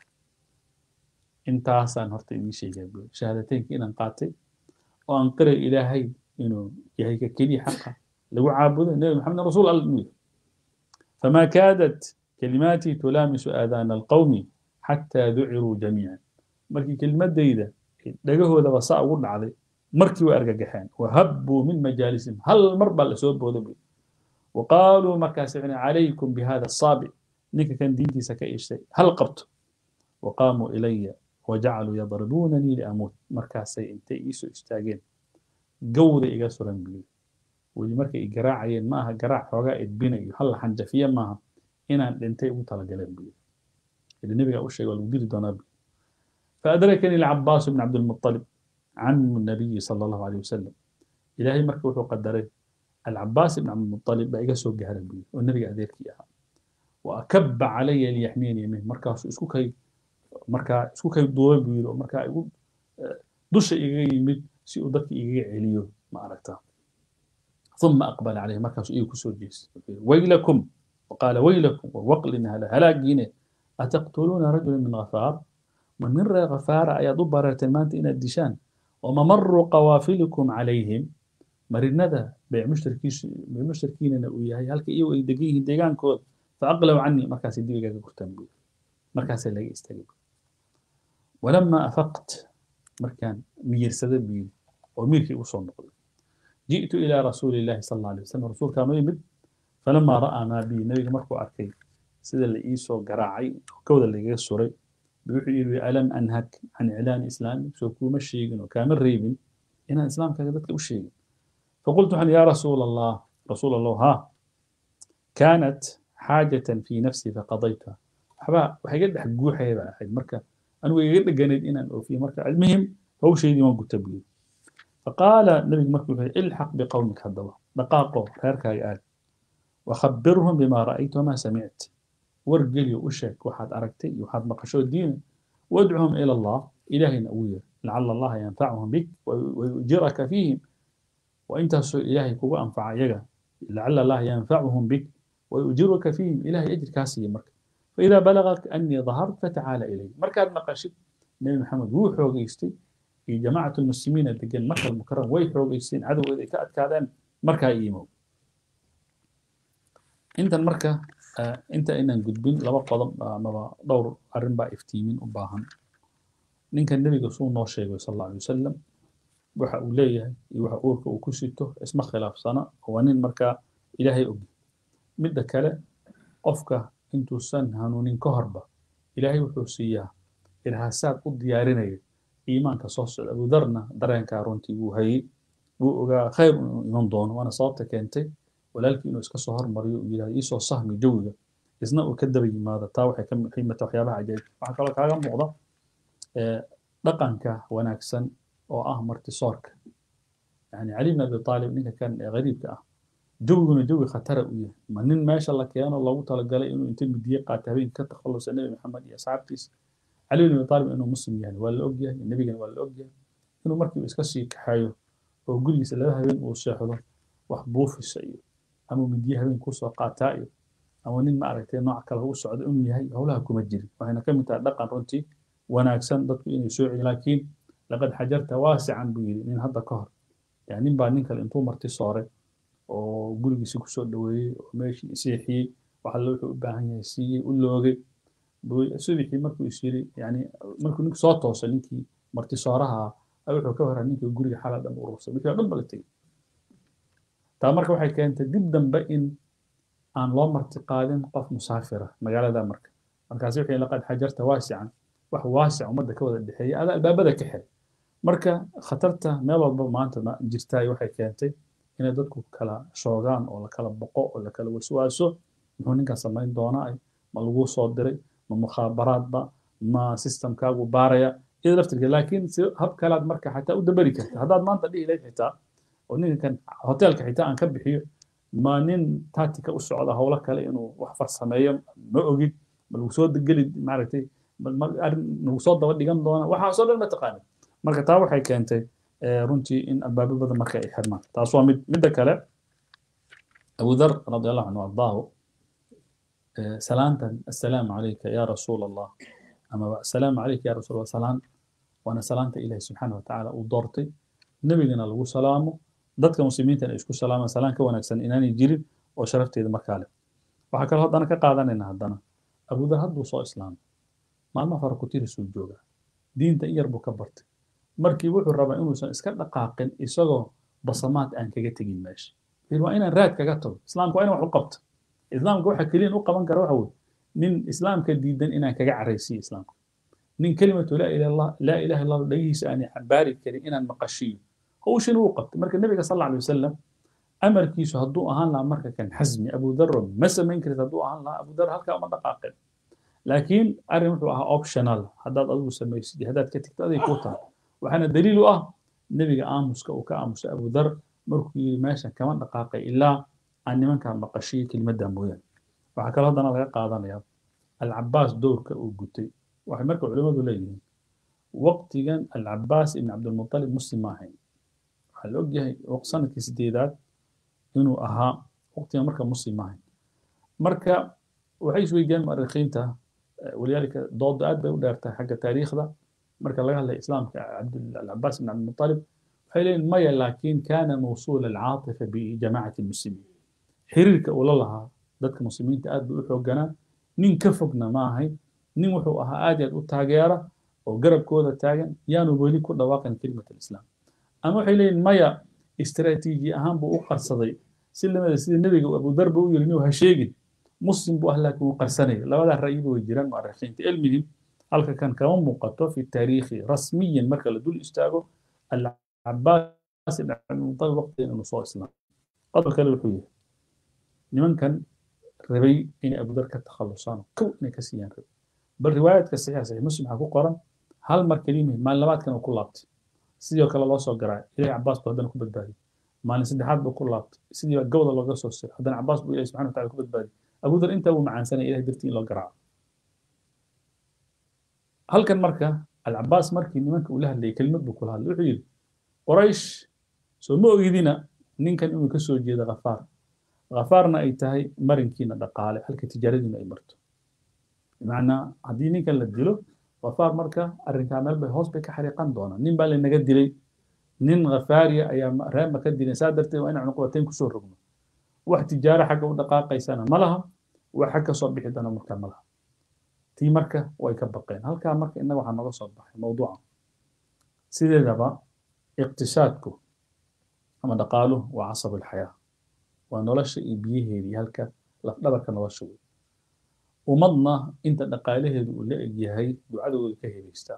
انت عسان هرت إني شيء قبل شهادتين كنا نقاتل وأنقر إلهي إنه يهيك كلي حقا لو عابد النبي محمد رسول الله فما كادت كلماتي تلامس آذان القوم حتى ذعروا جميعا مركي كلمة ديدة dhagahooda ba saa ugu dhacday markii way argagaxeen wahabbuu min majaalisihim hal mar baa lasoo booda buy waqaaluu markaas icni calaykum bihada asaabic ninka kan diintiisa ka ishtay hal qabto waqaamuu ilaya wajacaluu yadribuunanii liamuut markaasay intay iisoo istaageen gawda iga suran buy weli markay i garaacayeen ma aha garaac xoogaa edbinayo hal xanjafiye maaha inaan dhintay ugu talagaleen buy ili nebigaa u sheegay waa lagu dili doonaa buy فأدركني العباس بن عبد المطلب عم النبي صلى الله عليه وسلم إلهي مركب وحو قدري العباس بن عبد المطلب بقى سوق جهر بي والنبي أديرك إياها وأكب علي ليحميني يمين مركا اسكو كي مركا اسكو كي دوي بيرو مركا يقول دش إيجي يمد سي أدك إيجي عليو ما عرفتها ثم أقبل عليه مركا إيجي كسو جيس ويلكم وقال ويلكم ووقل إنها لهلاك جيني أتقتلون رجلا من غفار ومن غفار أيض بررت المانت إن الدشان وممر قوافلكم عليهم مرندا بيع مشتركيش بيع مشتركين أنا وياي هلك إيو يدقيه ديغان كود فأقلوا عني مركز الديغا كرتان بي مركز اللي يستجيب ولما أفقت مركان مير سدد بي وميركي وصول نقل جئت إلى رسول الله صلى الله عليه وسلم رسول كان يمد فلما رأى ما بي نبي مركو أركي سيد اللي إيسو قراعي كود اللي يسوري بيقول ألم أنهك عن إعلان إسلامي سو كوما الشيء وكامل ريبن إن الإسلام كذبت له الشيء فقلت عن يا رسول الله رسول الله ها كانت حاجة في نفسي فقضيتها حبا وحيقول حق جوحي بقى حق مركا أنا ويقول جند إن أو في مركا المهم هو شيء ما قلت بيه فقال النبي مركا الحق بقومك هذا دقاقه خيرك قال وخبرهم بما رأيت وما سمعت wargeliyo u sheeg waxaad aragtay iyo waxaad maqasho diina wadcuhum ila allah ilaahayna ugu yeer lacala allaha yanfacuhum bik wayujiraka fiihim waintaasoo ilaahay kugu anfaca iyaga lacala allaha yanfacuhum bik wayujiruka fiihim ilahay ajirkaa siiya marka faidaa balagak anii dahart fatacaala ilay markaad maqashid nebi maxamed wuu xoogaystay iyo jamaacatu lmuslimiina degan makal mukaram way xoogaysteen cadowgooda ay ka adkaadeen markaa iimow intan marka inta inaan gudbin laba qodob amaba dhowr arrin baa iftiimin u baahan ninka nebiga suu noo sheegay sal alla alay wasalam waxa uu leeyahay iyo waxa uurka uu ku sito isma khilaafsana waa nin markaa ilaahay ogi midda kale qofka intuusan hanuunin ka horba ilaahay wuxuu siiyaa irhaasaad u diyaarinaya iimaanka soo socda abudarna dareenkaa runtii wuu hayey wuu ogaa khayr inuu iman doono waana sababta keentay walaalkii inuu iska soo hormariyo uu yidhahdo iisoo sahmi jawiga isna uu ka daba yimaado taa waxay ka qiimata waxyaabaha cajaa'ib waxaa kaloo kaaga muuqda dhaqanka wanaagsan oo ah martisoorka yani cali bn abi aalib ninka kan ee qariibka ah jawiguna jawi khatara u yahay ma nin meesha la keeno loogu talagalay inuu inta midiye qaata habeenka ka takhalusa nebi maxamed iyo asxaabtiisa cali bn abi aalib inuu muslim yahay waa la ogyahay nebigana waa la ogyahay inuu markiiba iska sii kaxeeyo oo gurigiisa laba habeen uu seexdo wax buufisa iyo ama midiye habeen kusoo qaataa iyo ama nin ma aragtay nooc kale u socdo inuu yahay howlaha kuma jirin waxayna ka mid tahay dhaqan runtii wanaagsan dadku inay soo celin laakiin laqad xajarta waasican buu yidhi nin hadda ka hor yani nin baa nin kale intuu marti sooray oo gurigiisi kusoo dhoweeyey oo meeshii seexiyey waxa alle wuxuu u baahan yahay siiyey u loogay subixii markuu is yiri yani markuu ninku soo toosay ninkii marti sooraha wuxuu ka horaa ninkii guriga xala dhan urursay wixii oo dhan ba la tegey taa marka waxay keentay dib dambe in aan loo marti qaadin qof musaafira magaalada marka markaasi wixii laqad xajarta waasican wax waasic ummadda ka wada dhexeeya ada albaabada ka xiray marka khatarta meel walba maanta jirtaay waxay keentay inay dadku kala shoogaan oo la kala boqo oo la kala waswaaso muxuu ninkan samayn doonaa ma laguu soo diray ma mukhaabaraadba ma systemkaagu baaraya iyada laftirkeed laakiin si hab kalaad marka xataa u dabari karta haddaad maanta dhihi lahayd xitaa oo ninkan hoteelka xitaa aan ka bixiyo ma nin tactica u socda howlo kale inuu wax farsameeyo ma ogid ma lagu soo geli maaragtay nagu soo daba dhigan doona waxaasoo dhan ma taqaanid marka taa waxay keentay runtii in albaabo badan marka ay xirmaan taas waa mid midda kale abu dhar radi allahu canhu ardaahu salaantan assalaamu calayka ya rasuul allah ama assalaamu calayka ya rasuul allah salaan waana salaanta ilahi subxaana watacaala uu doortay nebigana lagu salaamo dadka muslimiintana ay isku salaamaan salaan ka wanaagsan inaanay jirin oo sharafteeda markaa leh waxaa kaloo haddana ka qaadanayna haddana abudar hadduu soo islaamay maalmaha hore kutirisuu joogaa diinta in yar buu ka bartay markii wuxuu rabaa inuusan iska dhaqaaqin isagoo basamaad aan kaga tegin meesha waa inaan raad kaga tago islaamka waa inaan wax u qabto islaamka waxa keliyan u qaban kara waxa weye nin islaamka diidan inaan kaga caraysiyo islaamka nin kelimatu laa ilaha illallah dhagihiisa aan xambaari karin inaan maqashiyo hawshin uu qabtay marka nabiga sal alla alay wasalam amarkiisu hadduu ahaan lahaa marka kan xasmi abu daro ma samayn karid hadduu ahaan lahaa abu dar halkaa uma dhaqaaqin laakiin arrin wuxuu ahaa optional haddaad adigu samaysid iyo haddaad ka tigto aday kuu tahay waxaana daliil u ah nebiga aamuska uu ka aamusay abu dar markuu yidhi meeshan kama dhaqaaqay ilaa aan nimankaan maqashiyo kelimadda mooyaane waxaa kaloo haddana laga qaadanayaa alcabaas dowrka uu gutay waxay marka culimmadu leeyihiin waqtigan alcabaas ibn cabdilmutalib muslim ma ahayn waxaa la ogyahay sanadkii sideedaad inuu ahaa waqtigan marka muslim ma ahayn marka waxay isweydiiyaan mu'arikhiinta walidaalika dooda aad bay u dheertahay xagga taariikhda marka laga hadlaya islaamka alcabaas ibn cabdilmutalib waxay leeyihin maya laakiin kana mawsuula alcaatifa bijamaacati lmuslimiin xiriirka uu la lahaa dadka muslimiinta aad buu u xooganaa nin ka fogna ma ahayn nin wuxuu ahaa aad iyo aad u taageera oo garabkooda taagan yaanu weli ku dhawaaqin kelimat alislaam ama waxay leeyihin maya istaraatiiji ahaan buu u qarsaday si lamida sida nebiga abudarba u yiri inuu ha sheegin muslim buu ah laakiin uu qarsanaya labadaa ra'yiba way jiraan mu'arikhiinta ilmihim halka kan kama muuqato fi taariikhi rasmiyan marka la dul istaago alcabaas ibn cabdilmutalib waqtigan inuu soo islaam qodol kale wuxuu yahay nimankan rabay inay abudar ka takhalusaan kow inay ka siiyaan rabay bal riwaayaadka saxiixa saxiix muslim waxaa ku qoran hal mar kelimahin maalin labaadkan uu ku laabtay sidoo kale loo soo garaay ilahi cabaas buu haddana ku badbaadiyey maalin saddexaad buu ku laabtay sidii baa gawda looga soo siray haddana cabaas buu ilahi subxana watacala ku badbaadiyey abudar intaa wuu macaansanaya ilahi dartii in loo garaaco halkan marka alcabaas markii nimanka uu la hadlayay kelimad buu kula hadlay wuxuu yidhi qoraysh soo ma ogidina ninkan inuu ka soo jeedo khafaar khafaarna ay tahay marinkiina dhaqaale halka tijaaradiina ay marto bimacnaa haddii ninkan la dilo khafaar marka arrinkaa meel bay hoos bay ka xariiqan doonaan nin baa lanaga dilay nin khafaariya ayaa reema ka dilay saa darteed waa inaan cunuqbateyn kusoo rogno wax tijaaro xagga u dhaqaaqaysana ma laha wax xag ka soo bixi doona marka ma laha tii marka way ka baqeen halkaa marka innaga waxaa nooga soo baxay mawduuca sideedaba iqtisaadku ama dhaqaaluhu waa casabu alxayaa waa nolosha iyo biyaheedii halka lafdhabarka nolosha wey ummadna inta dhaqaalaheedu uu la egyahay ducadooda ka helaystaa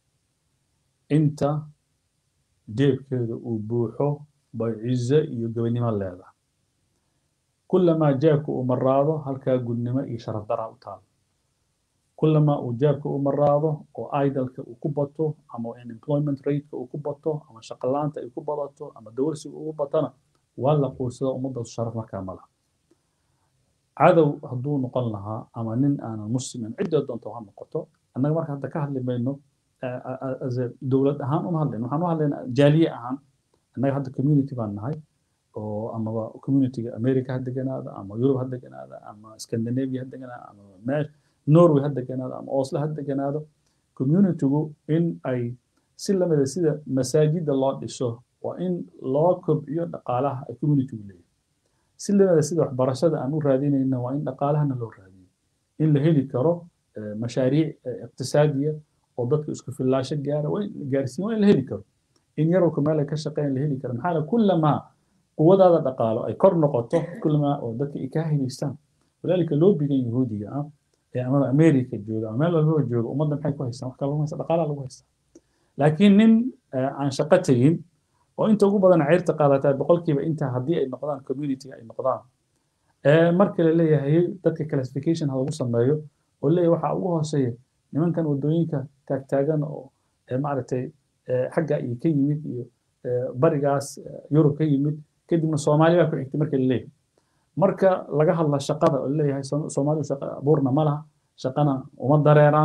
inta jeebkeeda uu buuxo bay cizo iyo gobonimo leedahay kulamaa jeebka uu maraado halkaa gudnimo iyo sharaf daraa u taalo kulamaa uu jeebka u maraado oo idalka uu ku bato ama unemployment rateka uu ku bato ama shaqalaanta ay ku badato ama dawarsiga ugu batana waa la quursada ummaddaas sharaf markaa ma laha cadow hadduu noqon lahaa ama nin aanan muslimin ciddoo doonto ha noqoto annaga marka hadda ka hadli mayno dowlad ahaan uma hadlayno waxaan u hadlaynaa jaaliye ahaan annaga hadda community baan nahay oo amaba communityga america ha deganaada ama yurub ha deganaada ama scandinavia ha deganaada ama meesh norway ha deganaado ama oslo ha deganaado communitygu in ay si lamida sida masaajida loo dhiso waa in loo kobciyo dhaqaalaha ay communitygu leeyahay si lamida sida waxbarashada aan u raadinayna waa in dhaqaalahana loo raadiyo in la heli karo mashaariic iqtisaadiya oo dadka isku fillaasho gaara waa in gaarsiin waa in la heli karo in yarowka meel ay ka shaqeeyaan la heli karo maxaa la kullamaa quwadaada dhaqaalo ay kor noqoto kullamaa oo dadka ay kaa helaystaan walaalika loobigan yahuudiga ah ee amaba america jooga ama meel walbaba jooga ummadda maxay ku haystaan wax kale lagu haysta dhaqaalaha lagu haystaa laakiin nin aan shaqo tegin oo inta ugu badan ceyrta qaadataa boqolkiiba inta haddii ay noqdaan community ay noqdaan marka la leeyahay dadka classification ha lagu sameeyo oo leeyahay waxaa ugu hooseeya nimankan wadooyinka taagtaagan oo maaragtay xagga iyo ka yimid iyo barigaas yurub ka yimid kadibna soomaali baa ku xigtay marka la leeyahay marka laga hadla shaqada oo leeyahay soomaalidu shaqa abuurna ma laha shaqana uma dareeraan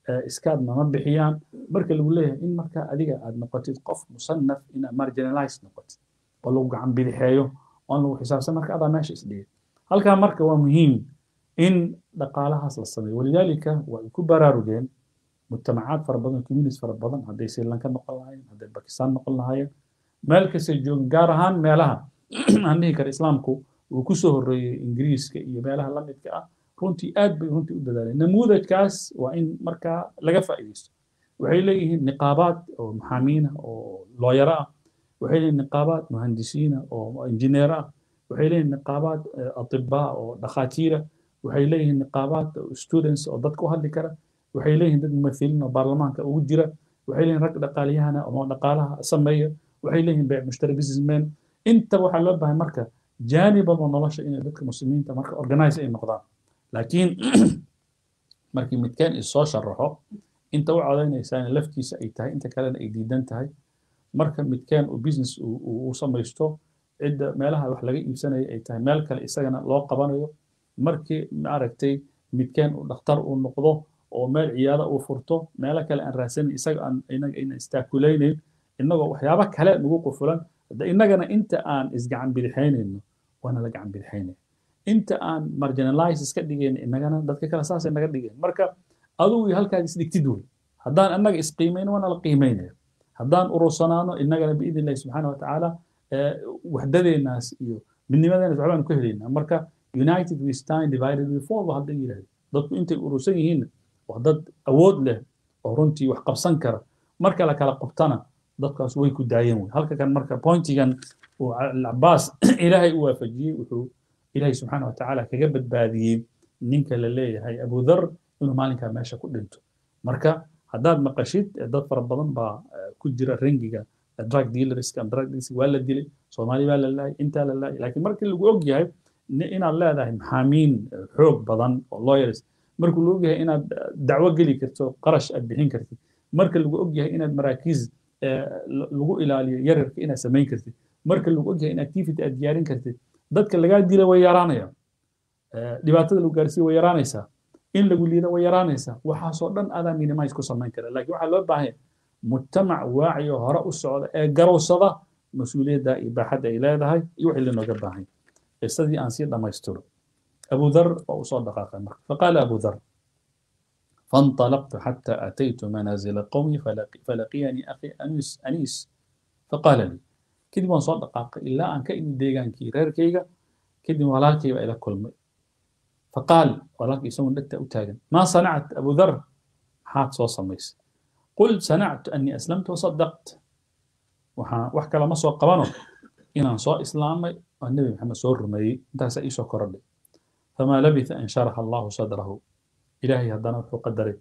iskaadna ma bixiyaan marka lagu leeyahay in marka adiga aad noqotid qof musanaf inaad marginalize noqotid oo lagu gacan bidixeeyo oon lagu xisaabsan marka adaa meesha isdhigay halkaa marka waa muhiim in dhaqaalahaas la sameeyo walidaalika way ku baraarugeen mujtamacaad fara badan communities fara badan hadday sri lanka noqon lahaayeen hadday bakistan noqon lahaayeen meel kastay joogin gaar ahaan meelaha aan dhihi kara islaamku uu ku soo horreeyey ingiriiska iyo meelaha la midka ah runtii aad bay runtii u dadaaleen namuudajkaas waa in markaa laga faa'iidaysto waxay leeyihiin niqaabaad oo maxaamiina oo looyaro ah waxay leeyihin niqaabaad muhandisiina oo injineero ah waxay leeyihin niqaabaad atibaa oo dhakhaatiira waxay leeyihiin niqaabaad students oo dadka u hadli kara waxay leeyihiin dad mumathiliin oo baarlamaanka ugu jira waxay leeyihin rag dhaqaaliyahana oo dhaqaalaha sameeya waxay leeyihiin beec mushtari businessmen inta waxaa loo baahay marka jaanibaba nolosha inay dadka muslimiinta marka organize ay noqdaan laakiin markii midkeen isoo sharaxo inta u codaynaysaana laftiisa ay tahay inta kalena ay diidan tahay marka midkeen uu business uu samaysto cidda meelaha wax laga iibsanaya ay tahay meel kale isagana loo qabanayo markii maaragtay midkeen uu dhakhtar uu noqdo oo meel ciyaada uu furto meelo kale aan raadsanin isaga aan inaga ayna istaakulaynayn innagoo waxyaabo kale nagu qufulan hadda innagana inta aan isgacan bidixaynayno waana la gacan bidixaynaya inta aan marginalize iska dhigayn innagana dadka kale saasay naga dhigeen marka adugu iyo halkaad isdhigtid wey haddaan annaga isqiimayno waana la qiimaynaya haddaan urursanaano innagana biidn illahi subxaana watacaala waxdadeenaas iyo midnimadeenaas waxbaan ku helaynaa marka united we stand divided we fall ba hadda yidhahda dadku intay urursan yihiinna waa dad awood leh oo runtii wax qabsan kara marka la kala qabtana dadkaas way ku daayeen wey halka kan marka pointigan uu cabaas ilaahay u waafajiyey wuxuu ilaahay subxaana watacaala kaga badbaadiyey ninka la leeyahay abudar inuu maalinkaa meesha ku dhinto marka haddaad maqashid dad fara badan baa ku jira rangiga drug dealerska drug dealers waa la dilay soomaali baa la laayay intaa la laayay laakiin markii lagu og yahay inaad leedahay maxaamiin xoog badan oo lawyers markuu lagu og yahay inaad dacwo geli karto qarash aad bixin kartid marka lagu og yahay inaad maraakiis lagu ilaaliyo yararka inaad samayn kartid marka lagu og yahay in activity aad diyaarin kartid dadka lagaa dila way yaraanayaan dhibaatada lagu gaarsiiya way yaraanaysaa in lagu liida way yaraanaysaa waxaasoo dhan adaa minimize ku samayn kara laakiin waxaa loo baahan mujtamac waaci oo hore u socda ee garowsada mas-uuliyadda iyo baaxadda ay leedahay iyo wixii lanooga baahan qisadii aan sii dhammaystiro abu dhar waa u soo dhaqaaqay marka faqaala abu dhar فانطلقت حتى أتيت منازل قومي فلقيني أخي أنيس أنيس فقال لي كدي وان صدق إلا أن كإني ديغان كي رير كيغا كدي ولالكي إلى كل مي فقال ولالكي يسمون لك أتاغن ما صنعت أبو ذر حات صو سميس قلت صنعت أني أسلمت وصدقت وحكى لما سوى قبانو إن أن سوى إسلامي والنبي محمد سوى الرمي انت سأيسو كردي فما لبث أن شرح الله صدره إلهي هدانا وحو قدري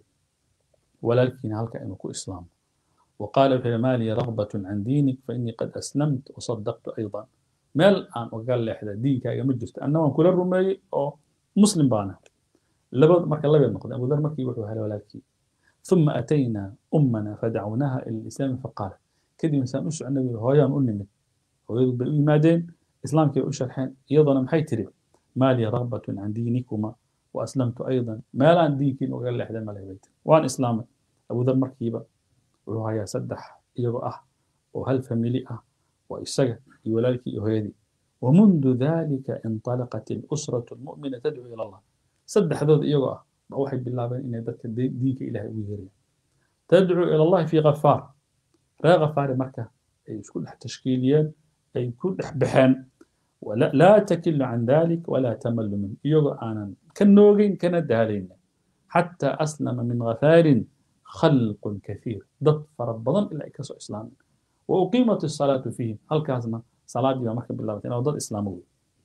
ولكن هلك إنه إسلام وقال في مالي رغبة عن دينك فإني قد أسلمت وصدقت أيضا مال أن وقال لي أحد دينك يا مجلس أنه كل الرمي أو مسلم بانا لبد مرك الله بينقض أبو ذر مكي وحو هلا ولكن ثم أتينا أمنا فدعوناها إلى الإسلام فقال كدي إنسان أشع النبي هويان أنمت ويقول بالإيمادين إسلام كي أشرحين يضنا محيتري مالي رغبة عن دينكما وأسلمت أيضا ما لا دينكين وقال لي أحد ما بيت وأنا إسلامي أبو ذر مركيبة وهو سدح إيغو أه وهل فاميلي أه وإسجى يولالك يهيدي ومنذ ذلك انطلقت الأسرة المؤمنة تدعو إلى الله سدح ذو إيغو أه بأوحد بالله بين إن ذلك دينك إلهي ويهري تدعو إلى الله في غفار را غفار مكة أي كل تشكيليا أي كل بحان ولا لا تكل عن ذلك ولا تمل منه إيغو أنا كنوغين كان دالين حتى أسلم من غفار خلق كثير ضد فربضن إلا إكسو إسلام وأقيمت الصلاة فيهم هل كازنا صلاة بما مركب بالله أو ضد إسلامي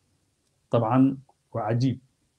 طبعا وعجيب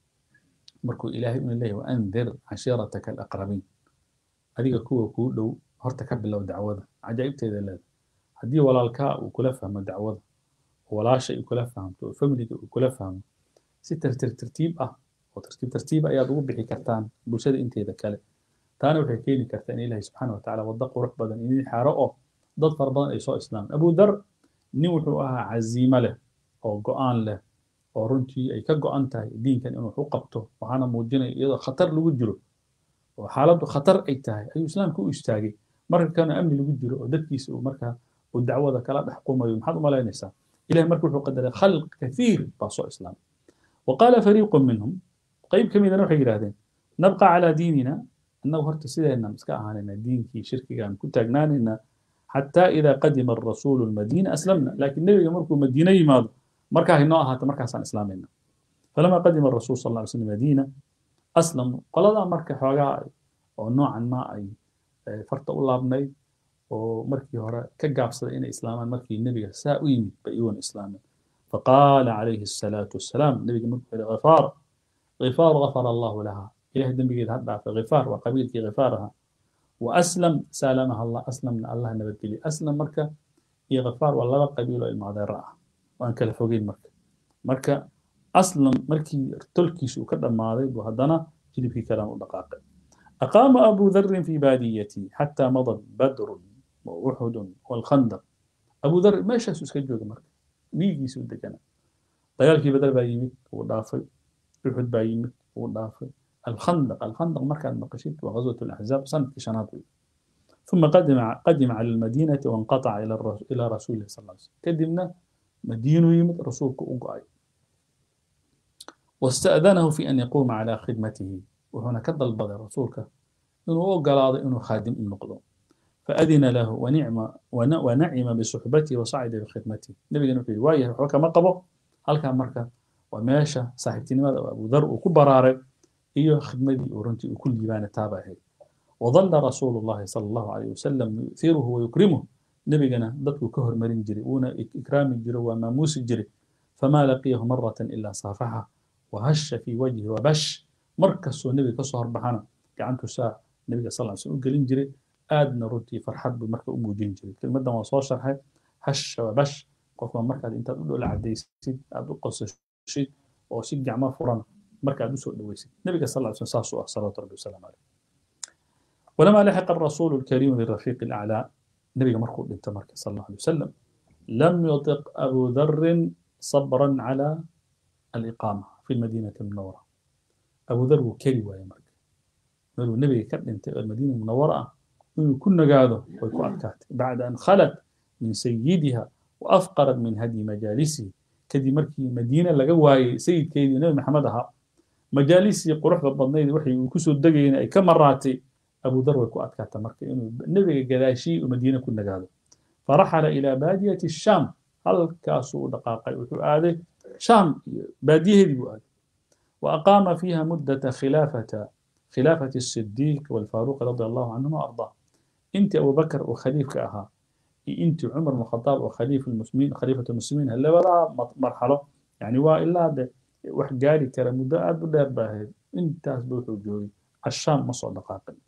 مركو إلهي من الله وأنذر عشيرتك الأقربين هذه كوة كولو هرتك بالله دعوة عجائب تيدا لذا هذه ولا الكاء وكلا فهم دعوة ولا شيء وكلا فهم فملك وكلا فهم ستر ترتيب أه وترتيب ترتيب أياد وبحي كرتان بوشد انت إذا كالي taana waxay keeni kartaa in ilaahay subxaana wa tacaala waddo qurux badan idin xaaro oo dad fara badan ay soo islaameen abu dar nin wuxuu ahaa caziimo leh oo go-aan leh oo runtii ay ka go-an tahay diinkan inuu wax u qabto waxaana muujinaya iyadoo khatar lagu jiro oo xaaladdu khatar ay tahay ayuu islaamka u istaagay marka kana amni lagu jiro oo dadkiisa uu markaa uu dacwada kala dhex qumayo maxaad u malaynaysaa ilahay marka wuxuu qadaray khalq kathiir baa soo islaamay وقال فريق منهم قيب كم إذا نوحي يراهدين نبقى على ديننا أنه هرت سيدنا مسكا أهاننا دين كي شركي كان كنت أجناننا حتى إذا قدم الرسول المدينة أسلمنا لكن النبي يمركو مدينة يماض مركا هنا هات مركا عن إسلامنا فلما قدم الرسول صلى الله عليه وسلم المدينة أسلم قال لا مركا حوغا ونوعا ما أي فرط الله بني ومركي هورا كقابصة إن إسلاما مركي النبي ساوين بأيون إسلاما فقال عليه الصلاة والسلام النبي قال غفار غفار غفر الله لها إله دمبي هذا في غفار وقبيل في غفارها وأسلم سالمها الله أسلم الله نبت لي أسلم مركة هي غفار والله قبيل المعذرة وأن كلا فوقين مركة مركة أسلم مركي تلكي شو كذا ماضي وهدنا جلب في كلام دقائق أقام أبو ذر في باديتي حتى مضى بدر وأحد والخندق أبو ذر ما شاف سكجوج مركة dhiigiisu deganaa dagaalkii badar baa yimid wuu dhaafay uxud baa yimid wuu dhaafay alkhandaq alkhandaq markaad maqashid waa ghazwat alaxzaab sanadkii shanaad wey ثم قدم قدم على المدينة وانقطع إلى إلى رسول الله صلى الله عليه وسلم كدمنا مدينة يمد رسولك أقعي واستأذنه في أن يقوم على خدمته وهنا كذا البضع رسولك إنه قال إنه خادم النقض فأذن له ونعم ونعم بصحبته وصعد بخدمته نبي قال في رواية وحكى ما قبو هل كان مركا وماشى صاحبتي لماذا أبو ذر وكبراري إيو خدمتي ورنتي وكل يبان تابعه وظل رسول الله صلى الله عليه وسلم يؤثره ويكرمه نبي قال ضدك كهر مرين جري ونا إكرام جري وماموس جري فما لقيه مرة إلا صافحه وهش في وجهه وبش مركز النبي كصهر بحنا كعنته ساعة النبي صلى الله عليه وسلم قال جري aadna runtii farxad buu marka u muujin jiray kelmaddan waa soo sharxay hash waa bash qofka markaad intaad u dhola cadaysid aad u qosashid oo si gacmo furan marka aad usoo dhawaysid nabiga sal slam saasuu ah salawaatu rabbi wasalaamu caleyh ولما لحق الرسول الكريم بالرفيق الأعلى نبي مركو انت مركز صلى الله عليه وسلم لم يطق أبو ذر صبرا على الإقامة في المدينة المنورة أبو ذر كري ويا مركز النبي كان انت المدينة المنورة inuu ku nagaado way ku adkaatay bacda an khalat min sayidiha wa afqarat min hadyi majaalisihi kadib markii madiine laga waayey sayidkeedii nabi maxamed ahaa majaalisii quruxda badnayd waxay uu kusoo degayeen ay ka maraatay abu dar way ku adkaata marka inuu nebiga gadaashii uu madiine ku nagaado faraxala ilaa baadiyati shaam halkaasuu u dhaqaaqay wuxuu aaday shaam iyo baadiyaheedii buu aaday wa aqaama fiiha muddata khilaafata khilaafati الصديق والفاروق رضي الله عنهما وأرضاه انت ابو بكر وخليفه اها انت عمر بن الخطاب وخليفه المسلمين خليفه المسلمين هلا ولا مرحله يعني والا ده wax gaari kara muddo aad u dheer baa ahayd intaas ba wuxuu joogay ashaam ma soo dhaqaaqin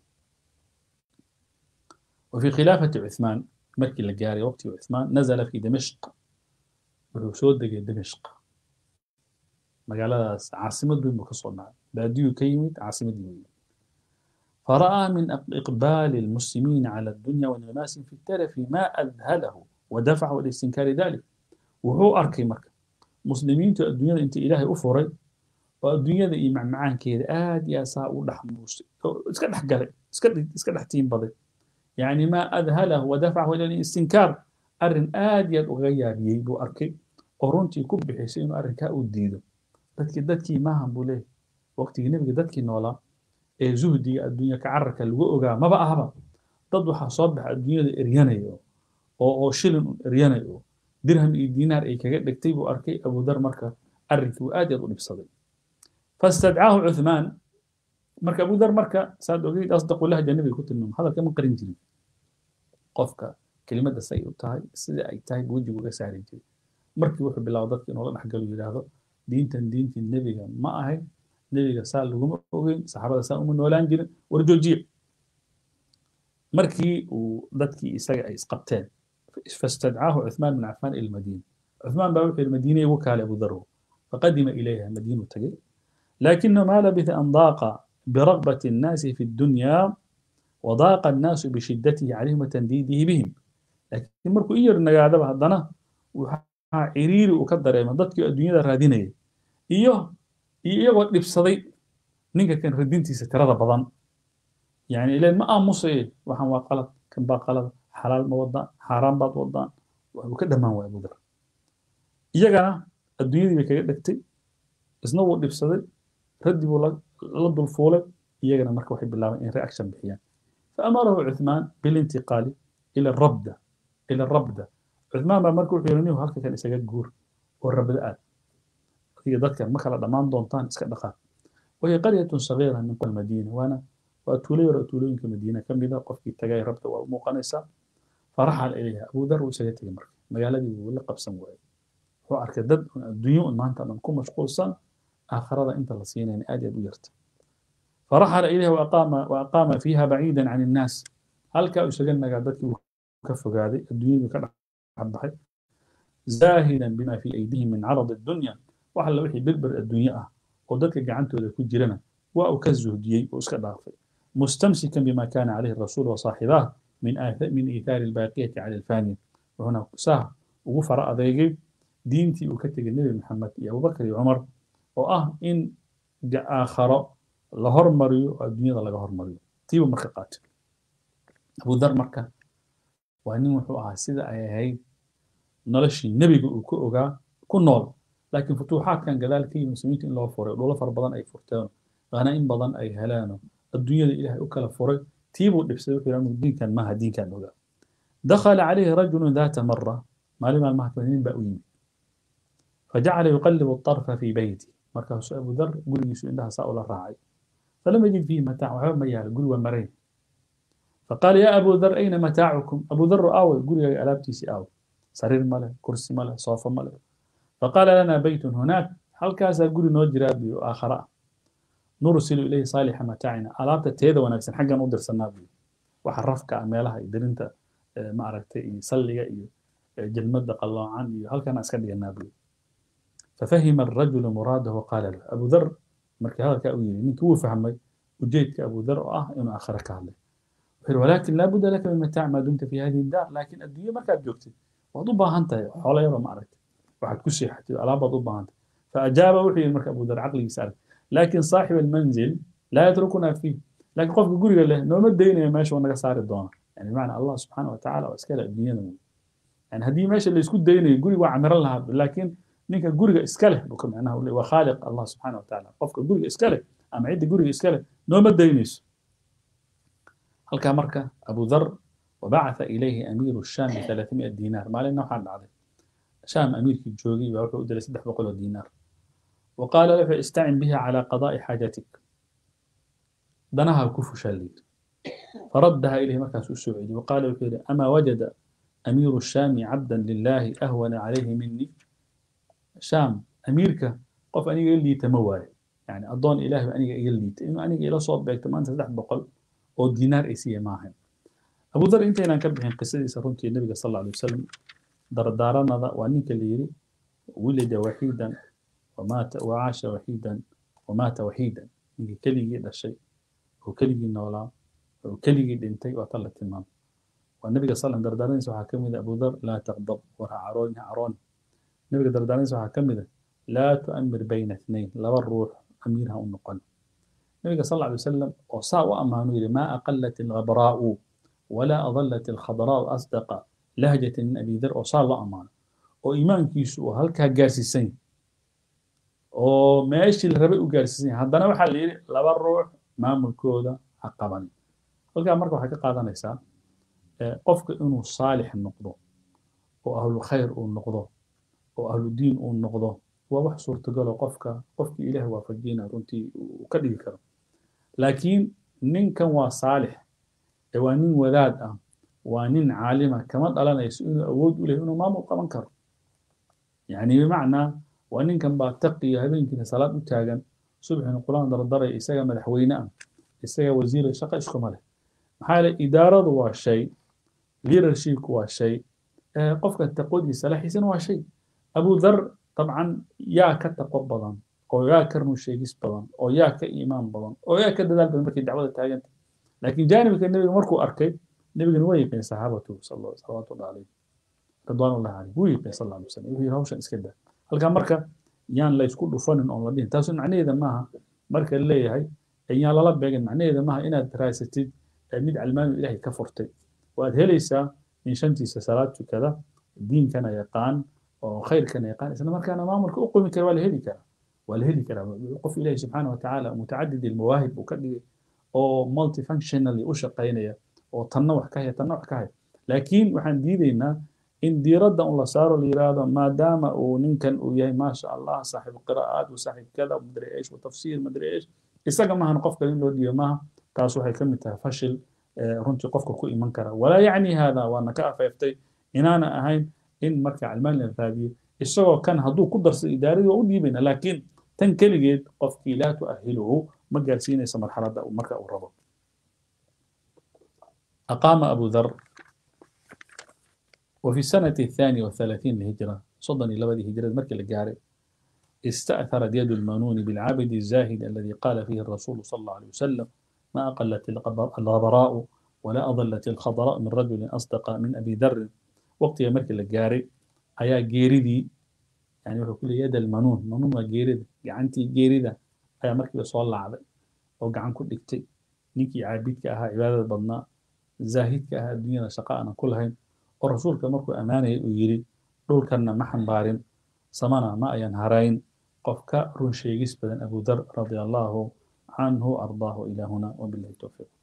وفي خلافة عثمان مركي لقاري وقت عثمان نزل في دمشق wuxuu soo degay dimishq magaaladaas caasimad weyn buu ka soo dhacay baadiyuu ka yimid caasimadii weyn فرأى من إقبال المسلمين على الدنيا وانغماسهم في التلف ما أذهله ودفعه لاستنكار ذلك وهو أركي مركب مسلمين الدنيا أنت إلهي أفري والدنيا ذي مع معان كذا آد يا ساء ولحموس اسكت حقلي اسكت اسكت حتين بضي يعني ما أذهله ودفعه إلى الاستنكار أرن آد يد أغير يبو أركي أورنتي كب حسين أرن كأو ديدو دتك دتكي ما هم بوليه وقت النبي دتكي نولا ee zuhdiga adduunya ka cararka lagu ogaa maba ahaba dad waxaa soo baxa adduunyada eryanayo oo oo shilin un eryanayo dirham iyo diinaar ay kaga dhigtay buu arkay abudar marka arrinkii uu aad yaad u dhibsaday fastadcaahu cuthmaan marka abudar marka saad ogeyd asdaqu lahja nabiga ku tilmaama hadalka ma qarin jirin qofka kelimadda say u tahay sida ay tahay wejigu uga saari jiray markii wuxuu bilaabo dadka inuu la dhexgalo yidhaahdo diintan diintii nebiga ma ahayn nebiga saa laguma ogeyn saxaabada saa uma noolaan jirin war joojiye markii uu dadkii isaga ay isqabteen fastadcaahu cuthmaan bin cafaan ila madiina cuthmaan baa wuxuu yihi madiina igu kaale abu darwo faqadima ilayha madiinu tagay لكنه ما لبث أن ضاق برغبة الناس في الدنيا وضاق الناس بشدته عليهم وتنديده بهم لكن مركو إير نقاعدة هدنا وحا عريري وكدر من ضدك الدنيا رادينية إيوه iyagoo dhibsaday ninka kan radintiisa tirada badan يعني إلى ما أمصي وحن وقلت كم باقلت حلال ما وضع حرام بات وضع وكذا ما هو أبو ذر إيجانا الدنيا دي بكذا دكتي isna wuu dhibsaday raddi buu la dulfuulay iyagana marka waxay bilaabeen in reaction bixiyaan faamarahu cuthmaan bilintiqaali ila rabda ila rabda cuthmaan baa marka wuxuu yidhi nihu halka kan isaga guur oo rabda aad adiga dadkan ma kala dhammaan doontaan iska dhaqaaq wahiya qaryatun sagiira min qol madiina waana waa tuulo yar oo tuulooyinka madiina ka mid a qofkii tagay rabda waa u muuqanaysaa faraxal ilayha abuu dar wuu isaga tegay marka magaaladii wuu la qabsan waayey wuxuu arkay dad adduunyo un maanta dhan ku mashquulsan آخرة أنت لصينا آدي أبو يرت فرحل إليه وأقام وأقام فيها بعيدا عن الناس هل كأو سجلنا قعدتك وكف قاعدة الدنيا كان عبد زاهدا بما في أيديهم من عرض الدنيا وحل وحي بالبر الدنيا ودتك قعنته ذا كجرنا وأكزه دي وأسكت ضعفي مستمسكا بما كان عليه الرسول وصاحباه من آثار من إيثار الباقية على الفاني وهنا ساه وغفر أذيقي دينتي وكتك النبي محمد يا أبو بكر يا عمر oo ah in aakharo la hormariyo oo adduunyada laga hormariyo tiiba marka qaatay abudar marka waa nin wuxuu ahaa sida ay ahayd noloshii nebiga uu ka ogaa ku nool laakiin futuuxaadkan gadaal ka yimi muslimiinta in loo furay dhulo fara badan ay furteen qaana in badan ay heleeno adduunyada ilaahay u kala furay tiibuu dhibsaday wuxuu yidhi diinkan maaha diinkan ogaa dakhala calayhi rajulun daata mara maalin maalmaha kamid nin baa u yimid فجعل يقلب الطرف في بيتي markaasuu abu dar gurigiisu indhaha saa ula raacay falam yajid fiihi mataac waxba ma yaalo guri waa marayn faqaala yaa abu dar ayna mataacukum abu dar aaway gurigaaga alaabtiisii aaw sariir male kursi male soofo male faqaala lanaa beytun hunaak halkaasaa guri noo jiraa biyo aakhara ah nursilu ilayhi saalixa mataacina alaabta teeda wanaagsan xaggan u dirsanaa biyo waxa rafka ah meelaha iyo dirinta maaragtay iyo salliga iyo jelmada qalloocan iyo halkana iska dhiganaa biyo ففهم الرجل مراده وقال له أبو ذر مركي هذا كأويل منك هو فهمي وجيت كأبو ذر آه إنه آخرك هذا ولكن لا بد لك من متاع ما دمت في هذه الدار لكن الدنيا ما كانت جوكتي وضبها أنت حول يوم معركة واحد كسي حتى على ضبها أنت فأجاب وحي المركب أبو ذر عقلي يسأل لكن صاحب المنزل لا يتركنا فيه لكن قف يقول له نوم الدين ماشي وانا صار الدونا يعني معنى الله سبحانه وتعالى واسكال الدنيا يعني هذه ماشي اللي يسكت ديني يقول وعمر لها لكن ninka guriga iska leh buu ka macnaha u waa khaaliq allah subxaana watacaala qofka guriga iska leh ama cidda guriga iska leh nooma daynayso halkaa marka abu dhar wabacatha ilayhi amiiru shaam bialaamia diinaar maalinna waxaa dhacday shaam amiirkii joogay baa wuxuu u diray saddex boqol oo diinaar وقال له استعن بها على قضاء حاجتك دنها كفش الليل فردها إليه مركز السعودي وقال له أما وجد أمير الشام عبدا لله أهون عليه مني شام أميركا قف أني قال لي تموال يعني أضون إله أني قال لي إنه أني إلى صوب بيت ما أنت سدح بقل أو دينار إسية معهم أبو ذر أنت هنا كبحين قصة سرونتي النبي صلى الله عليه وسلم دردارنا ذا وأنك اللي يري ولد وحيدا ومات وعاش وحيدا ومات وحيدا إنك كلي هذا الشيء وكلي نولا وكلي دنتي وطلع تمام والنبي صلى الله عليه وسلم دردارين سوى حكم أبو ذر لا تغضب وها عرون عرون nabiga dardaaranaysa waxaa ka mid a laa tu'amir bayna اثnayn laba ruux amiirha u noqon nabiga sal alla alay wasalam oo saa u ammaanu yidhi maa aqalat alghabraa'u walaa adalat alkhadraa'u asdaqa lahjatan min abi dar oo saa loo ammaano oo iimaankiisu uu halkaa gaarsiisan yahay oo meeshii la rabay u gaarsiisan yahay haddana waxaa la yidhi laba ruux maamulkooda ha qaban halkaa marka waxay ka qaadanaysaa qofka inuu saalix noqdo oo ahlu khayr uu noqdo oo ahlu diin uu noqdo waa wax suurtagalo qofka qofkii ilaahay waafajiyana runtii uu ka dhigi karo laakiin ninkan waa saalix ee waa nin wadaad ah waa nin caalima kama dhalanayso inuu awood u lehay inuu maamul qaban karo yani bimacnaa waa ninkan baa taqiya habeenkiina salaad u taagan subxina quraan dardaray isaga madaxweyne ah isaga wasiira shaqo iskuma leh maxaa yeele idaaradu waa shay leadershipku waa shay qofka taqwadiisa salaxiisana waa shay abu dhar dabcan yaa ka taqo badan oo yaa ka run sheegis badan oo yaa ka iimaan badan oo yaa ka dadaal badan markay dacwada taaganta laakiin jaanibka nebiga markuu arkay nebigana waa yiqiin saxaabatu salawaatullahi calayh ridwaanullahi calayh wuu yiqiin sal alla alay wasalam wuxuu yidhi hawshan iska daa halkaa marka yaan la isku dhufanin oon la dhihin taasu macnaheeda maaha marka leeyahay yaan lala beegin macnaheeda maaha inaad raasatid mid calmaanu ilaahay ka furtay waad helaysaa in shantiisa salaad tukada diinkana yaqaan oo khayrkana yaqaan isla markaana maamulka u qumi kara waa la heli karaa waa la heli karaa qof ilaahi subxaana watacaala mutacadid ilmawaahib uu ka dhigay oo multifunctionally u shaqaynaya oo tanna wax ka haya tanna wax ka haya laakiin waxaan diidaynaa in diiradda un la saaro la yiraahdo maadaama uu ninkan uu yahay maasha allah saaxiib qiraa'aad wa saaxiib kada madri eesh wa tafsiir madri eesh isaga maahan qofka in loo dhiibo maaha taas waxay ka mid tahay fashil runtii qofka ku iman kara walaa yacni hada waana ka afeeftay inaana ahayn in marka calmaan la raadiyo isagoo kan hadduu ku darsado idaaradii waa u dhiibayna laakiin tan keligeed qofkii laa tuahiluhu ma gaarsiinaysa marxaladda marka uu rabo أقام أبو ذر وفي السنة الثانية والثلاثين للهجرة صدني لبدي هجرة مركز الجاري استأثرت يد المنون بالعابد الزاهد الذي قال فيه الرسول صلى الله عليه وسلم ما أقلت الغبراء ولا أضلت الخضراء من رجل أصدق من أبي ذر وقت يا مركز الجاري أيا جيردي يعني وحو كل يد المنون منون ما جيرد جعنتي جيردة أيا مركز صلى الله عليه وقعن كل اكتي نيكي عابدك أها عبادة بدنا zaahidka ah adduunyada shaqa aanan ku lahayn oo rasuulka markuu ammaanayay uu yidhi dhulkanna ma xambaarin samana ma ayan harayn qof ka run sheegis badan abu dar radia allahu canhu ardaahu ilaa huna wabilahi towfiiq